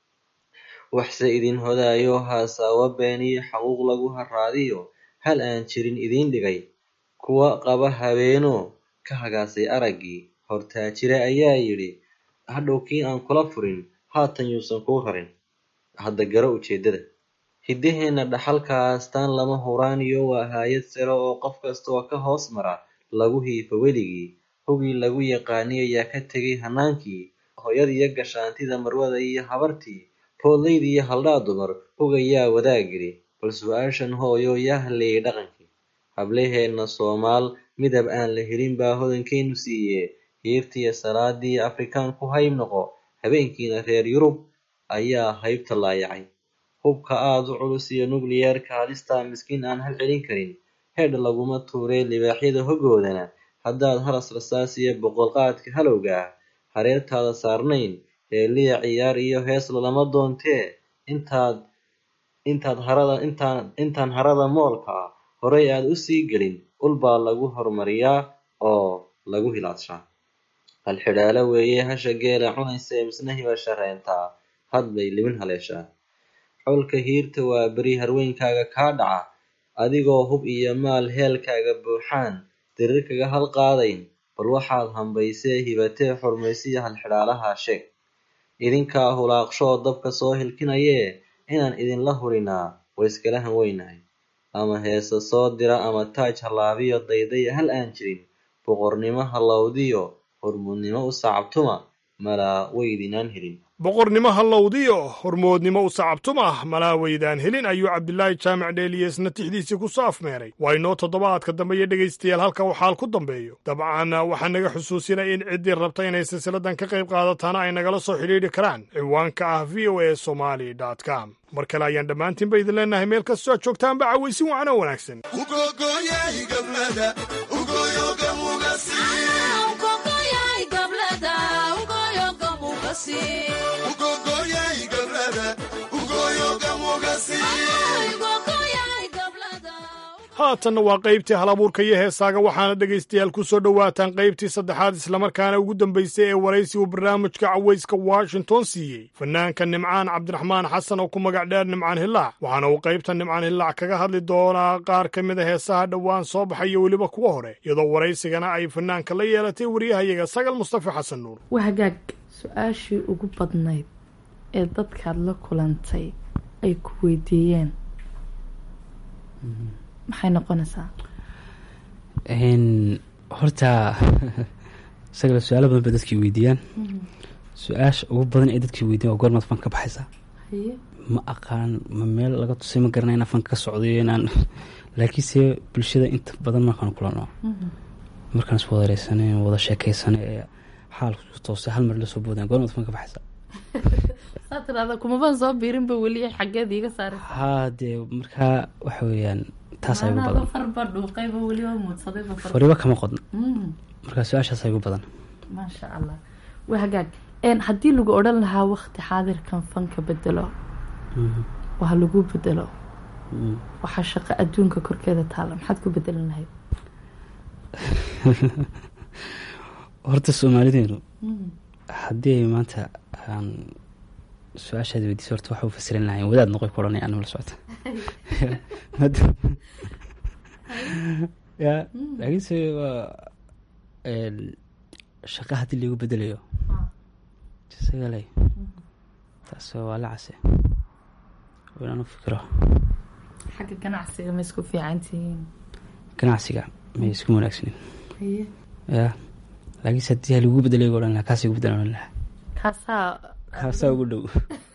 waxse idin hodaayo haasaawo been iyo xaquuq lagu haraadiyo hal aan jirin idiin dhigay kuwa qaba habeenoo ka hagaasay araggii hortaajire ayaa yidhi hadhow kii aan kula furin haatan yuusan kuu rarin hadda garo ujeedada hiddaheenna dhaxalkaastaan lama huraaniyo waa haayad sare oo qof kastaoo ka hoos mara lagu hiifo weligii hogii lagu yaqaaniy ayaa ka tegay hanaankii hooyadiiyo gashaantida marwada iyo habartii foodlayd iyo haldhaa dumar hogayaa wadaagiri bal su-aashan hooyo yaa halleeyay dhaqankii hablaheenna soomaal midab aan la helin baa hodankeenu siiye hiirtiiyo salaadii afrikaan ku hayb noqo habeenkiina reer yurub ayaa haybta laayacay hubka aad u culus iyo nukliyeerka halistaa miskiin aan hal celin karin heedh laguma tuuree libaaxyada hogoodana haddaad haras rasaas iyo boqolqaadka halowga ah hareertaada saarnayn heeliya ciyaar iyo hees lalama doontee intaad intaad harada intaan intaan harada moolka ah horay aad u sii gelin ul baa lagu horumariyaa oo lagu hilaadshaa halxidhaalo weeye hasha geela cunaysa ee misna hiba shareentaa had bay libin haleeshaa xolka hiirta waa beri harweynkaaga kaa dhaca adigoo hub iyo maal heelkaaga buuxaan dirir kaga hal qaadayn bal waxaad hambaysee hibatee xurmaysiya halxidhaalaha sheeg idinkaa hulaaqshoo dabka soo hilkinayee inaan idinla hurinaa way iskala han weynahay ama heese soo dira ama taaj halaabiyo daydaya hal aan jirin boqornimo hallowdiyo hormuudnimo u sacabtuma malaa weydinaan helin boqornimo hallowdiyo hormoodnimo u sacabtumah malaa weydaan helin ayuu cabdilaahi jaamac dheeliyesna tixdiisii ku soo afmeeray waa inoo toddobaadka dambe iyo dhegaystayaal halka uu xaal ku dambeeyo dabcan waxaa naga xusuusinaya in ciddii rabta inay silsiladan ka qayb qaadataana ay nagala soo xidhiidhi karaan ciwaanka ah v o a somali com mar kale ayaan dhammaantiinba idin leenahay meel kastoo aad joogtaanba cawaysin wacno wanaagsan haatanna waa qaybtii hal abuurka iyo heesaaga waxaana dhegaystayaal ku soo dhowaataan qaybtii saddexaad islamarkaana ugu dambaysay ee waraysi uu barnaamijka cawayska washington siiyey fanaanka nimcaan cabdiraxmaan xasan oo ku magac dheer nimcaan hillaac waxaana uu qaybta nimcaan hillaac kaga hadli doonaa qaar ka mid a heesaha dhowaan soo baxay iyo weliba kuwa hore iyadoo waraysigana ay fanaanka la yeelatay wariyahayaga sagal mustafa xasan nuur waa hagaag su-aashii ugu badnayd ee dadkaad la kulantay ay ku weydiiyeen maxay noqonaysaa horta isagale su-aalo badan bay dadkii weydiiyaan su-aasha ugu badan ee dadkii weydiyan waa goormaad fanka ka baxaysaa ma aqaan ma meel laga tusay ma garanay inaan fanka ka socdayo inaan laakiinse bulshada inta badan markaan kulano markaan is wadareysanay wada sheekeysana ee xaalku toosay hal mar lasoo boodaan goormaad fanka ka baxaysaa saa tirahda kumabaan soo biirinba weli xaggeed iiga saari haa dee markaa waxa weeyaan taasaa igu maanaada badan farba dhuuqayba weliba muudsadayba far fariibo kama qodno Mm, markaa su-aashaasaa igu badan maasha allah waa hagaag Een, haddii lagu odhan lahaa waqti xaadirkan fanka bedelo Mhm. oo ha lagu bedelo Mm. waxaa shaqo adduunka korkeeda taala maxaad ku bedelan lahayd horta soomaalideenu Mm. haddii ay maanta aan su-aashaada weydiiso horta waxa u fasiran lahayn wadaad noqoy ku odhanay anima la socota Maadaama- ya laakiinse waa een, shaqa haddii lagu bedelayo isagale taas waa la case waa inaan u fikiro xagga ganacsiga ma isku fiican tihiin ganacsiga may isku wanaagsanin Haye. ya laakiinse haddii lagu bedelayo odhan lahaa kaas igu bedelan odhan lahaa kaasaa kaasaa ugu dhow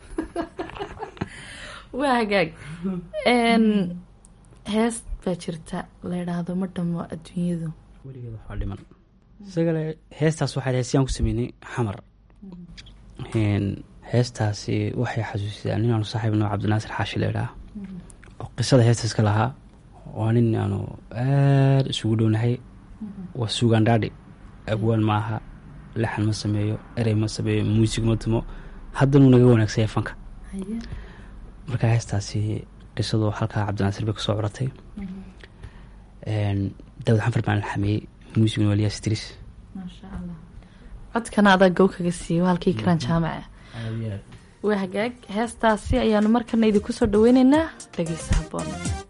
waa hagaag Een, hees baa jirta la yidhaahdo ma dhamo adduunyadu weligeed waxaa dhiman isagale heestaas waxaa heesyaan ku sameynay xamar Een, heestaasi waxay xasuusisaa nin aanu saaxiib noo cabdinaasir xaashi la idhaha oo qisada heestaas ka lahaa waa nin aanu aada isugu dhownahay waa suugaan dhaadhi abwaan ma aha laxan ma sameeyo erey ma sameeyo muusig ma tumo haddanuu naga wanaagsanya fanka Haye. marka heestaasi qisadu halkaa cabdinaasir bay kasoo curatay Een, daawud xanfar baan la xameeyey muusiguna waa liyaas idriis maasha allah codkana adaa gow kaga siiyo halkii karan jaamaca waa hagaag heestaasi ayaanu markana idinku soo dhaweyneynaa dhegeysa haboon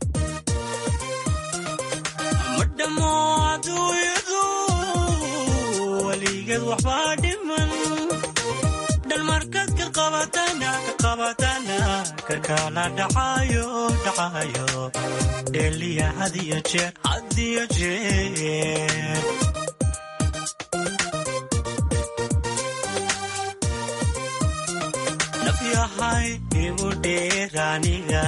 madhamo adduunyadu weligeed waxbaa dhiman dhalmarkaad ka qabatana ka qabatana ka kala dhacayo dhacayo dheliya hadiyo jeer hadiyo jeer nafyahay igu dheeraniga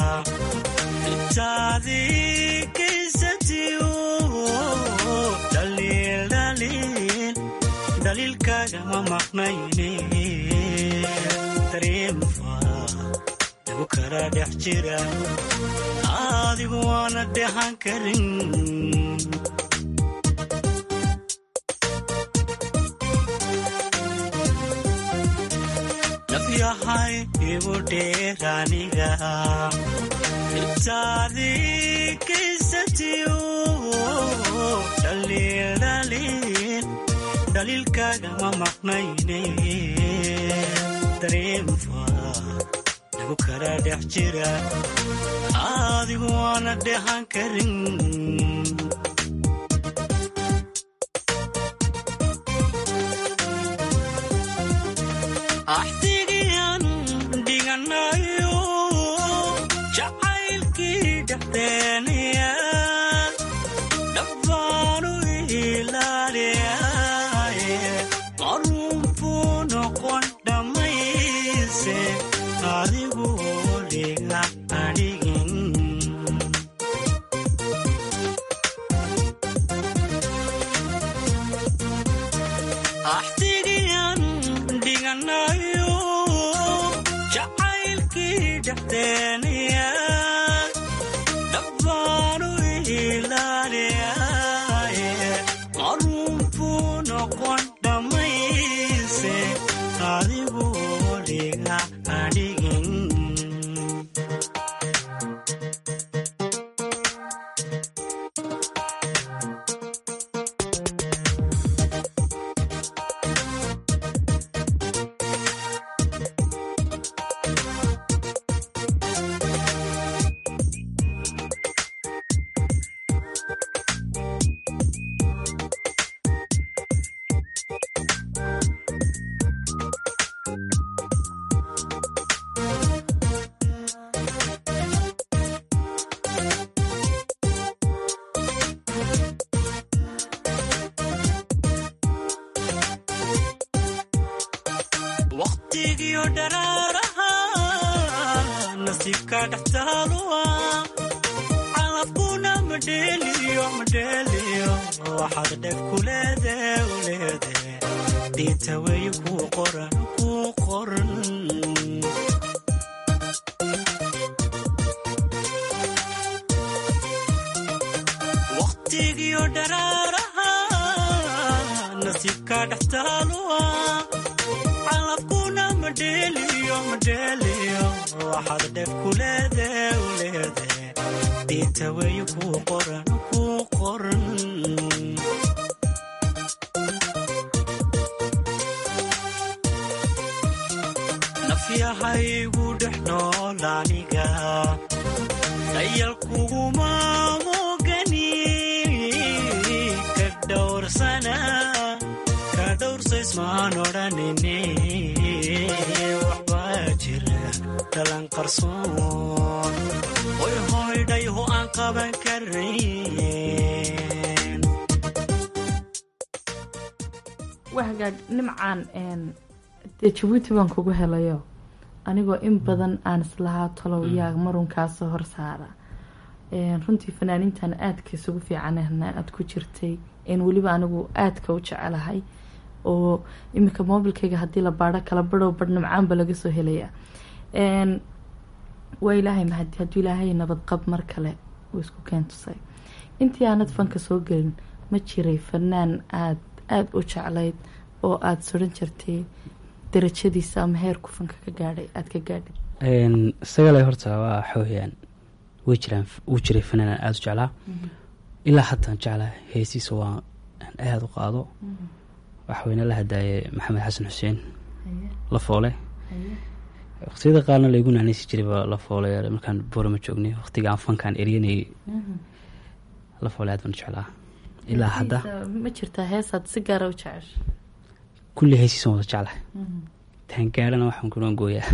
intaadii kaysatiyo dhaliil dhaliil dhaliilkaaga ma maqnayne dareemfa igu kala dhex jira adigu waana dhehan karin nafyahay igu dheeraniga intaadii kaysatiyo dhaliil dhaliil dhaliilkaaga ma maqnayne dareemfa igu kala dhex jira adigu waana dhehan karin axtigiyan dhiganayo jacaylkii dhexdeeniya dhabbaanu ilaaliyaye marunbuu noqon dhammayse adigu dhiga adhigin axtigiyan dhiganayo jacaylkii dhexdeeniya dhabbaanu ilaaliyaye marunbuu noqon dhammayse adigu dhiga adhigin waqtigiyo dharaaraha nasiibka dhextaaluwa calafkuna madheeliyo madheeliyo waxaad dheg ku leede u leede diita weeye kuu qoran kuu qoran xidigiyo dharaaraha nasiibka dhextaaluwa calabkuna madheeliyo madheeliyo waxaad dheef ku leede u leede diinta weeye kuu qoran kuu qoran nafyahaygu dhex nool aniga dayal kuguma mogani ka dhowrsana ka dhowrsaysmaan odhanine waxbaa jira dhalan qarsoon hoy hoydhayho aan qaban karayn waa hagaag nimcaan dee jabuuti baan kugu helayo anigoo in badan aan islahaa talow yaa marunkaasoo horsaara runtii fanaaniintan aadka isugu fiicanna aad ku jirtay weliba anigu aadka u jecelahay oo iminka mobilkayga haddii la baaro kala badhow badh nimcaanba laga soo helaya waa ilaahay mahadi hadduu ilaahay nabadqab mar kale uu isku keentusay intii aanad fanka soo gelin ma jiray fanaan aad aada u jeclayd oo aada soran jirtay darajadiisa ama heerku fanka ka gaadhay aada ka gaadhay isagale horta waa xooyaan way jiraan wuu jiray fanaanan aada u jeclaa ilaa haddaan jeclaa heesiisa waa aada u qaado waxweyne la hadaaye maxamed xasan xuseen la foole waqtiyada qaarna laygu naanaysi jirayba la foole markaan boorama joognay waqtiga aan fankaan eryanayay la foole aad baan u jeclaa ilaa hadda ma jirtaa heesaad si gaara u jecesha kulli heesiisan wada jeclahay taan gaarana waxaan kuna gooyaa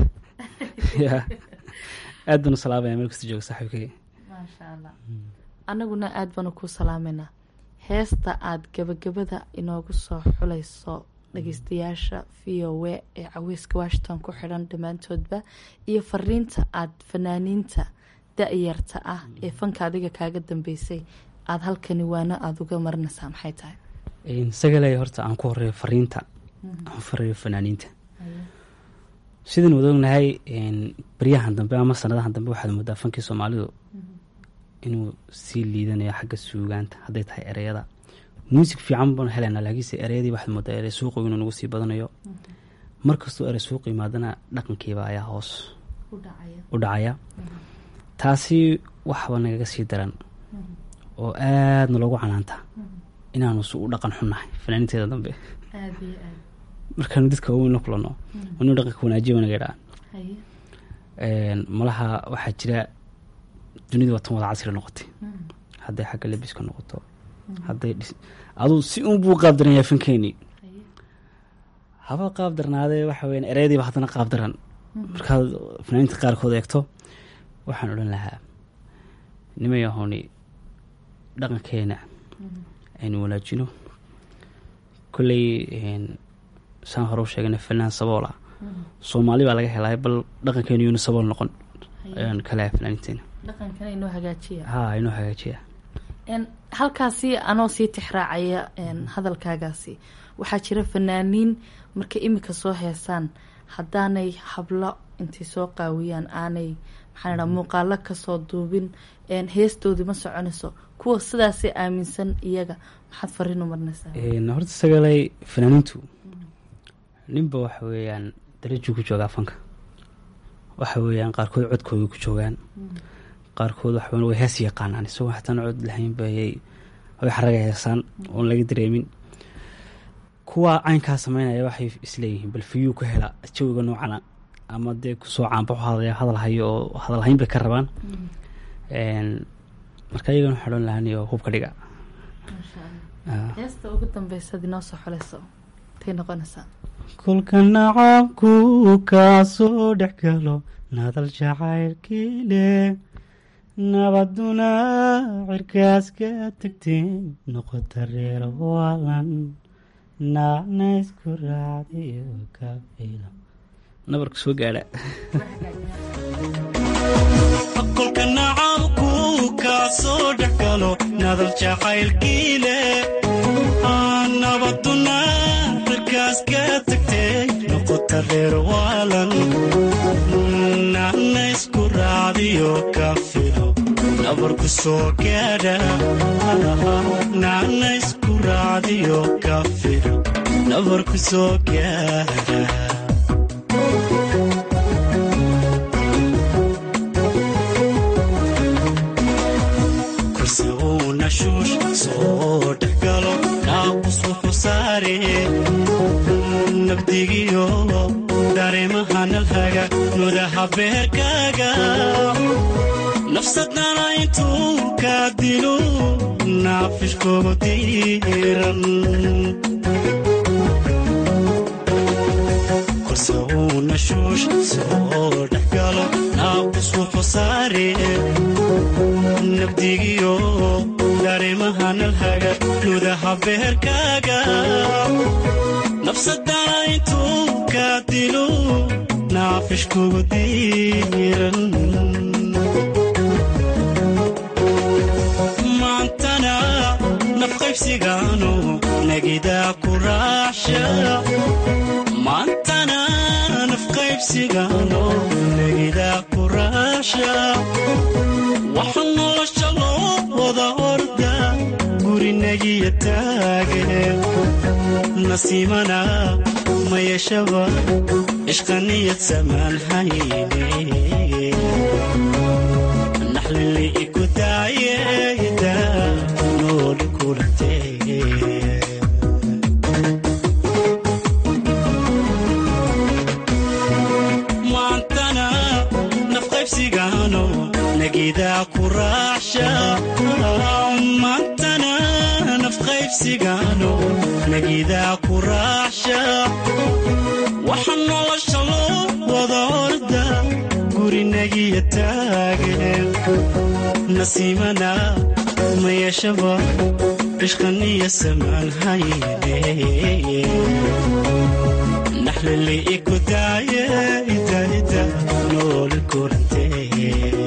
aad baan u salaamaya meel kasta jooga saaxiibkay maasha allah annaguna aada baanu kuu salaameynaa heesta aada gabagabada inoogu soo xulayso dhageystayaasha v o w ee caweyska washington ku xidhan dhammaantoodba iyo fariinta aada fanaaniinta da-yarta ah ee fanka adiga kaaga dambeysay aada halkani waano aada uga marinaysaa maxay tahay sagale horta aan ku horeeyo fariinta aan farayo fanaaniinta sidaan wada ognahay baryahan dambe ama sanadahan dambe waxaad moodaa fankii soomaalidu inuu sii liidanayo xagga suugaanta hadday tahay ereyada muusig fiican baan helaynaa laakiinse ereyadii waxaad moodaa erey suuqu inuu nagu sii badanayo markastoo erey suuq yimaadana dhaqankiiba ayaa hoos u dhacaya taasi waxba nagaga sii daran oo aadna loogu canaanta inaanu su u dhaqan xunnahay fanaaniinteeda dambe markaanu dadka waaweyn la kulanno inuu dhaqanka wanaajiya wanaga dhaa malaha waxaa jira dunida watan wada casri noqotay hadday xagga lebiska noqoto hadday aduu si un buu qaab daranyaa fankeenii haba qaab darnaadee waxa weya ereyadiiba haddana qaab daran markaad fanaaniinta qaarkood eegto waxaan odhan lahaa nimay ahooni dhaqankeena aynu wanaajino kolley saan hore u sheegana fanaan sabool ah soomaali baa laga helay bal dhaqankeenu yuuna sabool noqon ayaan ka lehay fanaaniinteena dhaqankana inoo hagaajiya ha inoo hagaajiya halkaasi anoo sii tixraacaya hadalkaagaasi waxaa jira fanaaniin markay imika soo heesaan haddaanay hablo intay soo qaawiyaan aanay maxaa dhaa muuqaalo kasoo duubin heestoodii ma soconayso kuwa sidaasay aaminsan iyaga maxaad fariin u marnaysaa horta sagalay fanaaniintu ninba waxa weeyaan darajuu ku joogaa fanka waxa weeyaan qaarkood codkooda ku joogaan qaarkood waxa way hees yaqaanaan isagoo xataan cod lahayn bayay way xaraga heesaan oon laga dareemin kuwa caynkaa sameynaya waxay isleeyihiin bal fiyuu ku hela jawiga noocana ama dee kusoo caanbaxo hadaya hadal hayo oo hadalhayn bay ka rabaan marka iyagana waxaa odhan lahaaniyo hubka dhiga heesta ugu dambeysaad inoo soo xoleyso tay noqonaysaa kolka nacabku kaasoo dhex galo nadal jacaylkiile nabaduna cirkaas ka tagteen noqota reer waalan naacna isku raacdiyo ka filo nabarka soo gaadha kolka nacabku kaasoo dhex galo nadal jacaylkiile nabaduna cirkaas ka tagtee noqota reer waalan naacna isku raacdiyo ka filo nabarku soo gaadha iyo kafir nabar ku soo gaara kursi uuna shuush soo dhexgalo naaqus wuxuu saare nabdigiyo dareemahanalhaga nudaha beerkaaga nafsadana intuu ka dilo naafishkoogu diiran kurse uuna shuush soo dhexgalo naaqus wuxuu saare nabdigiyo dareemahanalhaga nudaha beerkaaga nafsadana intuu ka dilo naafishkugu diiran maantana nafqaybsigaanu nagidaa ku raacsha maantana nafqaybsigaanu nagidaa ku raacsha waxa nolosha loo wada orda gurinagiya taage nasiimana mayashaba ishqaniyad samaan hayne naxlili iku daayeda nooli kulantee maantana nafqaybsigaano nagidaa ku raacsha maantana nafqaybsigaano nagidaa ku raacsha waxa nolosha loo wada orda gurinagiya taage nasiimana mayashaba ishqaniya samaan hayne naxlili iku daaye idaida nooli kulantee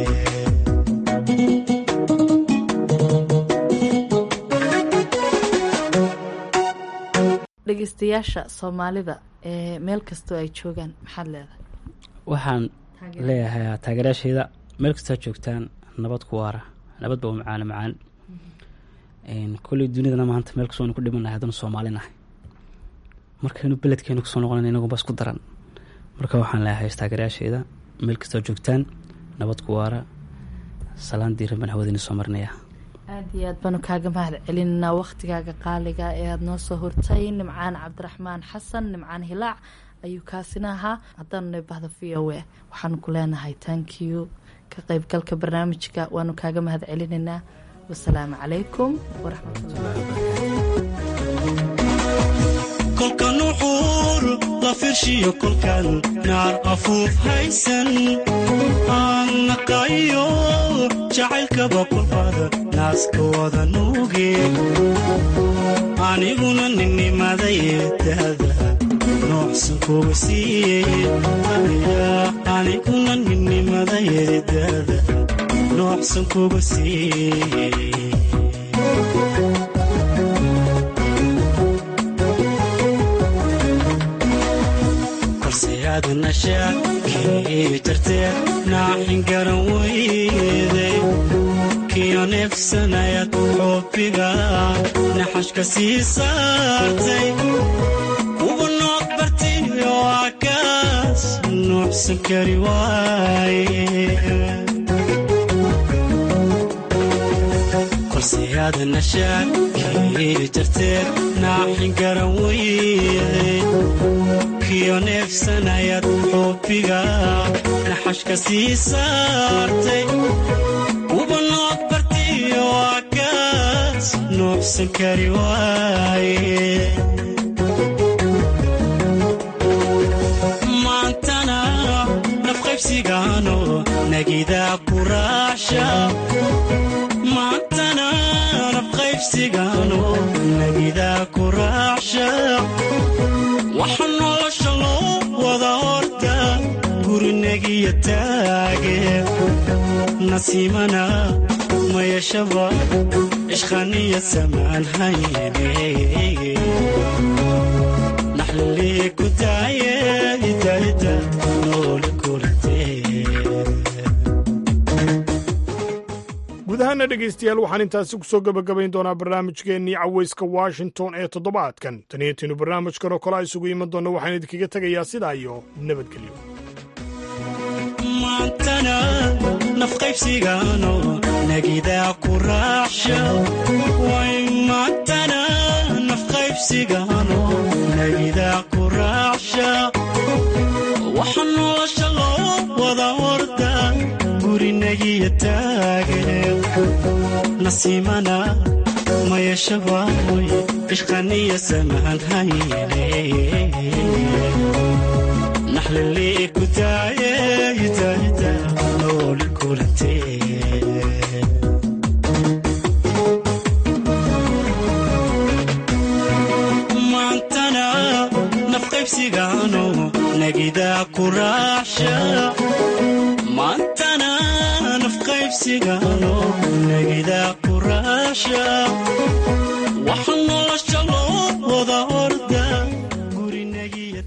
dhegeystayaasha soomaalida ee meel kastoo ay joogaan maxaad leedahay waxaan leeyahay taageerayaashayda meel kastoo joogtaan nabad ku waara nabad ba macaano macaan kolley dunidana maanta meel kastoo ku dhimanahay haddana soomaalinahay markaynu beledkeenu kusoo noqonan inaguba isku daran marka waxaan leeyahay taageerayaashayda meel kastoo joogtaan nabad ku waara salaan diiran baan hawadiina soo marinaya aada iyo aad baanu kaaga mahad celinanaa wakhtigaaga qaaliga ee aada noo soo hortay nimcaan cabdiraxmaan xasan nimcaan hilaac ayuu kaasina ahaa haddaanu nebahda v o a waxaanu ku leenahay thank you ka qeybgalka barnaamijka waanu kaaga mahad celinaynaa wasalaamu calaykum kolka nuxuur la firshiyo kolkan naar afuuf haysan aan naqayo jacaylkaba kulfada naaska wada nuuge aniguna ninnimadaydaada noocsan kuga siiyey aniguna ninnimadaydaada noocsan kuga siiyey nashaakii jartee naaxin garan weyday kiyo neefsanayad xoobiga naxashka sii saartay uba nood bartay oo akaas nuucsan kari waaye kolseyaada nashaakii jartee naaxin garan weyday kiyo neefsanayad xoobiga naxashka sii saartay uba nood bartay oo akaas nuucsan kari waaye maantana nafqaybsigaano nagidaa ku raacsha maantana nafqaybsigaano nagidaa ku raacsha waxa nolosha loo wada horta gurinagiya taage nasiimana mayashaba ishqaniya samaan hayne naxlili ku daaye idaida nooli kulantee guud ahaana idilkiinbana dhegaystayaal waxaan intaasi ku soo gebagabayn doonaa barnaamijkeennii caweyska washington ee toddobaadkan taniyatinnu barnaamijkan oo kale a isugu iman doonna waxaan idinkaga tegayaa sidaa iyo nabadgelyo maantana nafqaybsigaano nagidaa ku raacsha way maantana nafqaybsigaano nagidaa ku raacsha waxa nolosha loo wada orda gurinagiya taagane nasiimana mayashabaamoy ishqaniya samahan hayne naxlili kutaaye yitaahita nooli kulantee maantana nafqaybsigaano nagidaa ku raacsha maantana nafqaybsigaano nagidaa ku raacsha waxa nolosha loo wada orda gurinagiya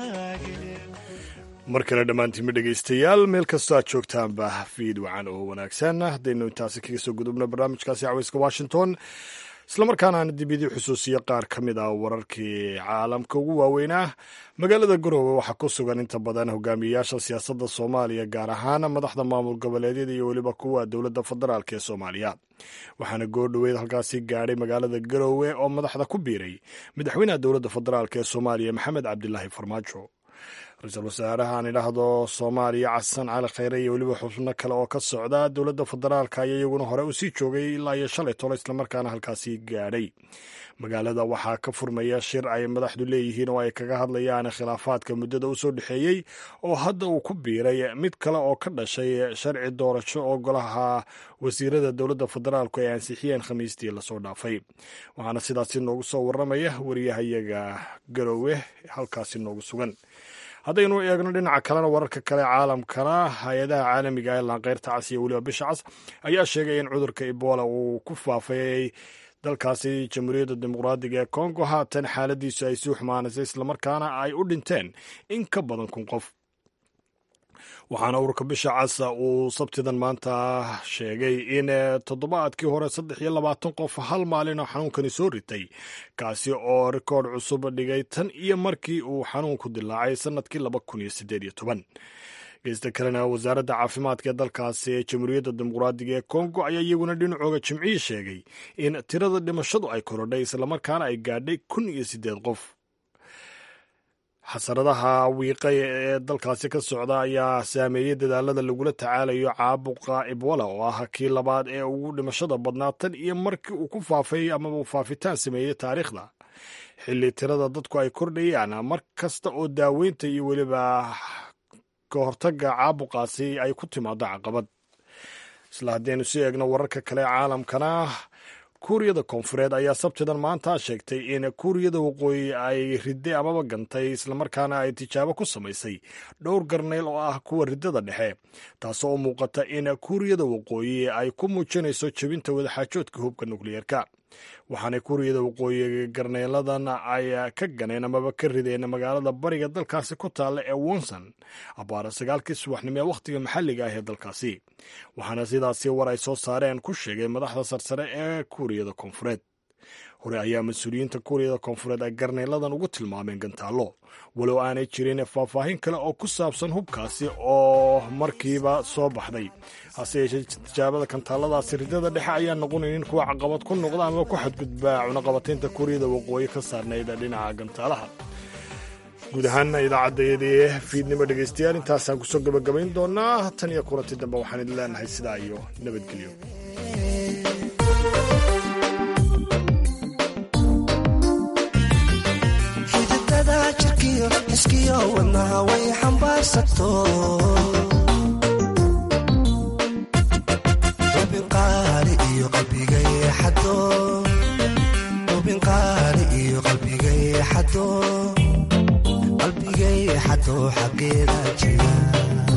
mar kale dhammaantiinma dhegaystayaal meel kastoo aad joogtaanba fiid wacan oo wanaagsan haddaynu intaasi kaga soo gudubno barnaamijkaasi caweyska washington islamarkaana aan dib idii xusuusiyo qaar ka mid ah wararkii caalamka ugu waaweynaa magaalada garoowe waxaa ku sugan inta badan hogaamiyeyaasha siyaasadda soomaaliya gaar ahaan madaxda maamul goboleedyada iyo weliba kuwa dowladda federaalk ee soomaaliya waxaana goordhoweyd halkaasi gaadhay magaalada garoowe oo madaxda ku biiray madaxweynaha dowladda federaalk ee soomaaliya maxamed cabdilaahi farmaajo ra-iisul wasaaraha aan idhaahdo soomaaliya xasan cali khayre iyo weliba xubno kale oo ka socda dowladda federaalka ayaa iyaguna hore u sii joogay ilaa iyo shalay tolo islamarkaana halkaasi gaadhay magaalada waxaa ka furmaya shir ay madaxdu leeyihiin oo ay kaga hadlayaan khilaafaadka muddada u soo dhexeeyey oo hadda uu ku biiray mid kale oo ka dhashay sharci doorasho oo golaha wasiirada dowladda federaalku ay ansixiyeen khamiistii lasoo dhaafay waxaana sidaasi noogu soo waramaya wariyahayaga garoowe halkaasi noogu sugan haddaynu eegno dhinaca kalena wararka kale caalamkana hay-adaha caalamiga ee laanqeyrta cas iyo weliba bisha cas ayaa sheegay in cudurka ebola uu ku faafayay dalkaasi jamhuuriyadda dimuqraadiga ee kongo haatan xaaladiisu ay sii xumaanaysay islamarkaana ay u dhinteen in ka badan kun qof waxaana ururka bisha casa uu sabtidan maanta sheegay in toddobaadkii hore saddex iyo labaatan qof hal maalin oo xanuunkani soo ritay kaasi oo rikoodh cusub dhigay tan iyo markii uu xanuunku dilaacay sannadkii laba kun iyo siddeed iyo toban geysta kalena wasaaradda caafimaadka ee dalkaasi ee jamhuuriyadda dimuqraadiga ee kongo ayaa iyaguna dhinacooga jimcihii sheegay in tirada dhimashadu ay korodhay islamarkaana ay gaadhay kun iyo siddeed qof xasaradaha wiiqay ee dalkaasi ka socda ayaa saameeyey dadaalada lagula tacaalayo caabuqa ebola oo ah kii labaad ee ugu dhimashada badnaa tan iyo markii uu ku faafay amaba uu faafitaan sameeyey taariikhda xilli tirada dadku ay kordhayaan mar kasta oo daaweynta iyo weliba ka hortagga caabuqaasi ay ku timaado caqabad isla haddaynu sii eegno wararka kale ee caalamkana kuuriyada koonfureed ayaa sabtidan maanta sheegtay in kuuriyada waqooyi ay ridday amaba gantay islamarkaana ay tijaabo ku samaysay dhowr garneyl oo ah kuwa riddada dhexe taasoo u muuqata in kuuriyada waqooyi ay ku muujinayso jebinta wadaxaajoodka hubka nukliyeerka waxaana kuuriyada waqooyi garneyladan ay ka ganeen amaba ka rideen magaalada bariga dalkaasi ku taalla ee wonson abaara sagaalkii subaxnimo ee wakhtiga maxalliga ah ee dalkaasi waxaana sidaasi war ay soo saareen ku sheegay madaxda sarsare ee kuuriyada koonfureed hore ayaa mas-uuliyiinta kuuriyada koonfureed ay garneyladan ugu tilmaameen gantaallo walow aanay jirin faahfaahin kale oo ku saabsan hubkaasi oo markiiba soo baxday hase yeeshee tijaabada gantaalladaasi riddada dhexe ayaa noqonaynin kuwa caqabad ku noqda ama ku xadgudbaa cunaqabataynta kuuriyada waqooyi ka saarnayd dhinaca gantaalaha guud ahaana idaacaddayadii fiidnimo dhegaystayaal intaasaan kusoo gabagabayn doonaa tan iyo kulanti dambe waxaan idin leenahay sidaa iyo nabadgelyo iskiyo wadnaha way xambaarsato ubinqaali iyo qalbigayeexado ubinqaali iyo qalbigayeexado qalbigayeexado xaggeeda jira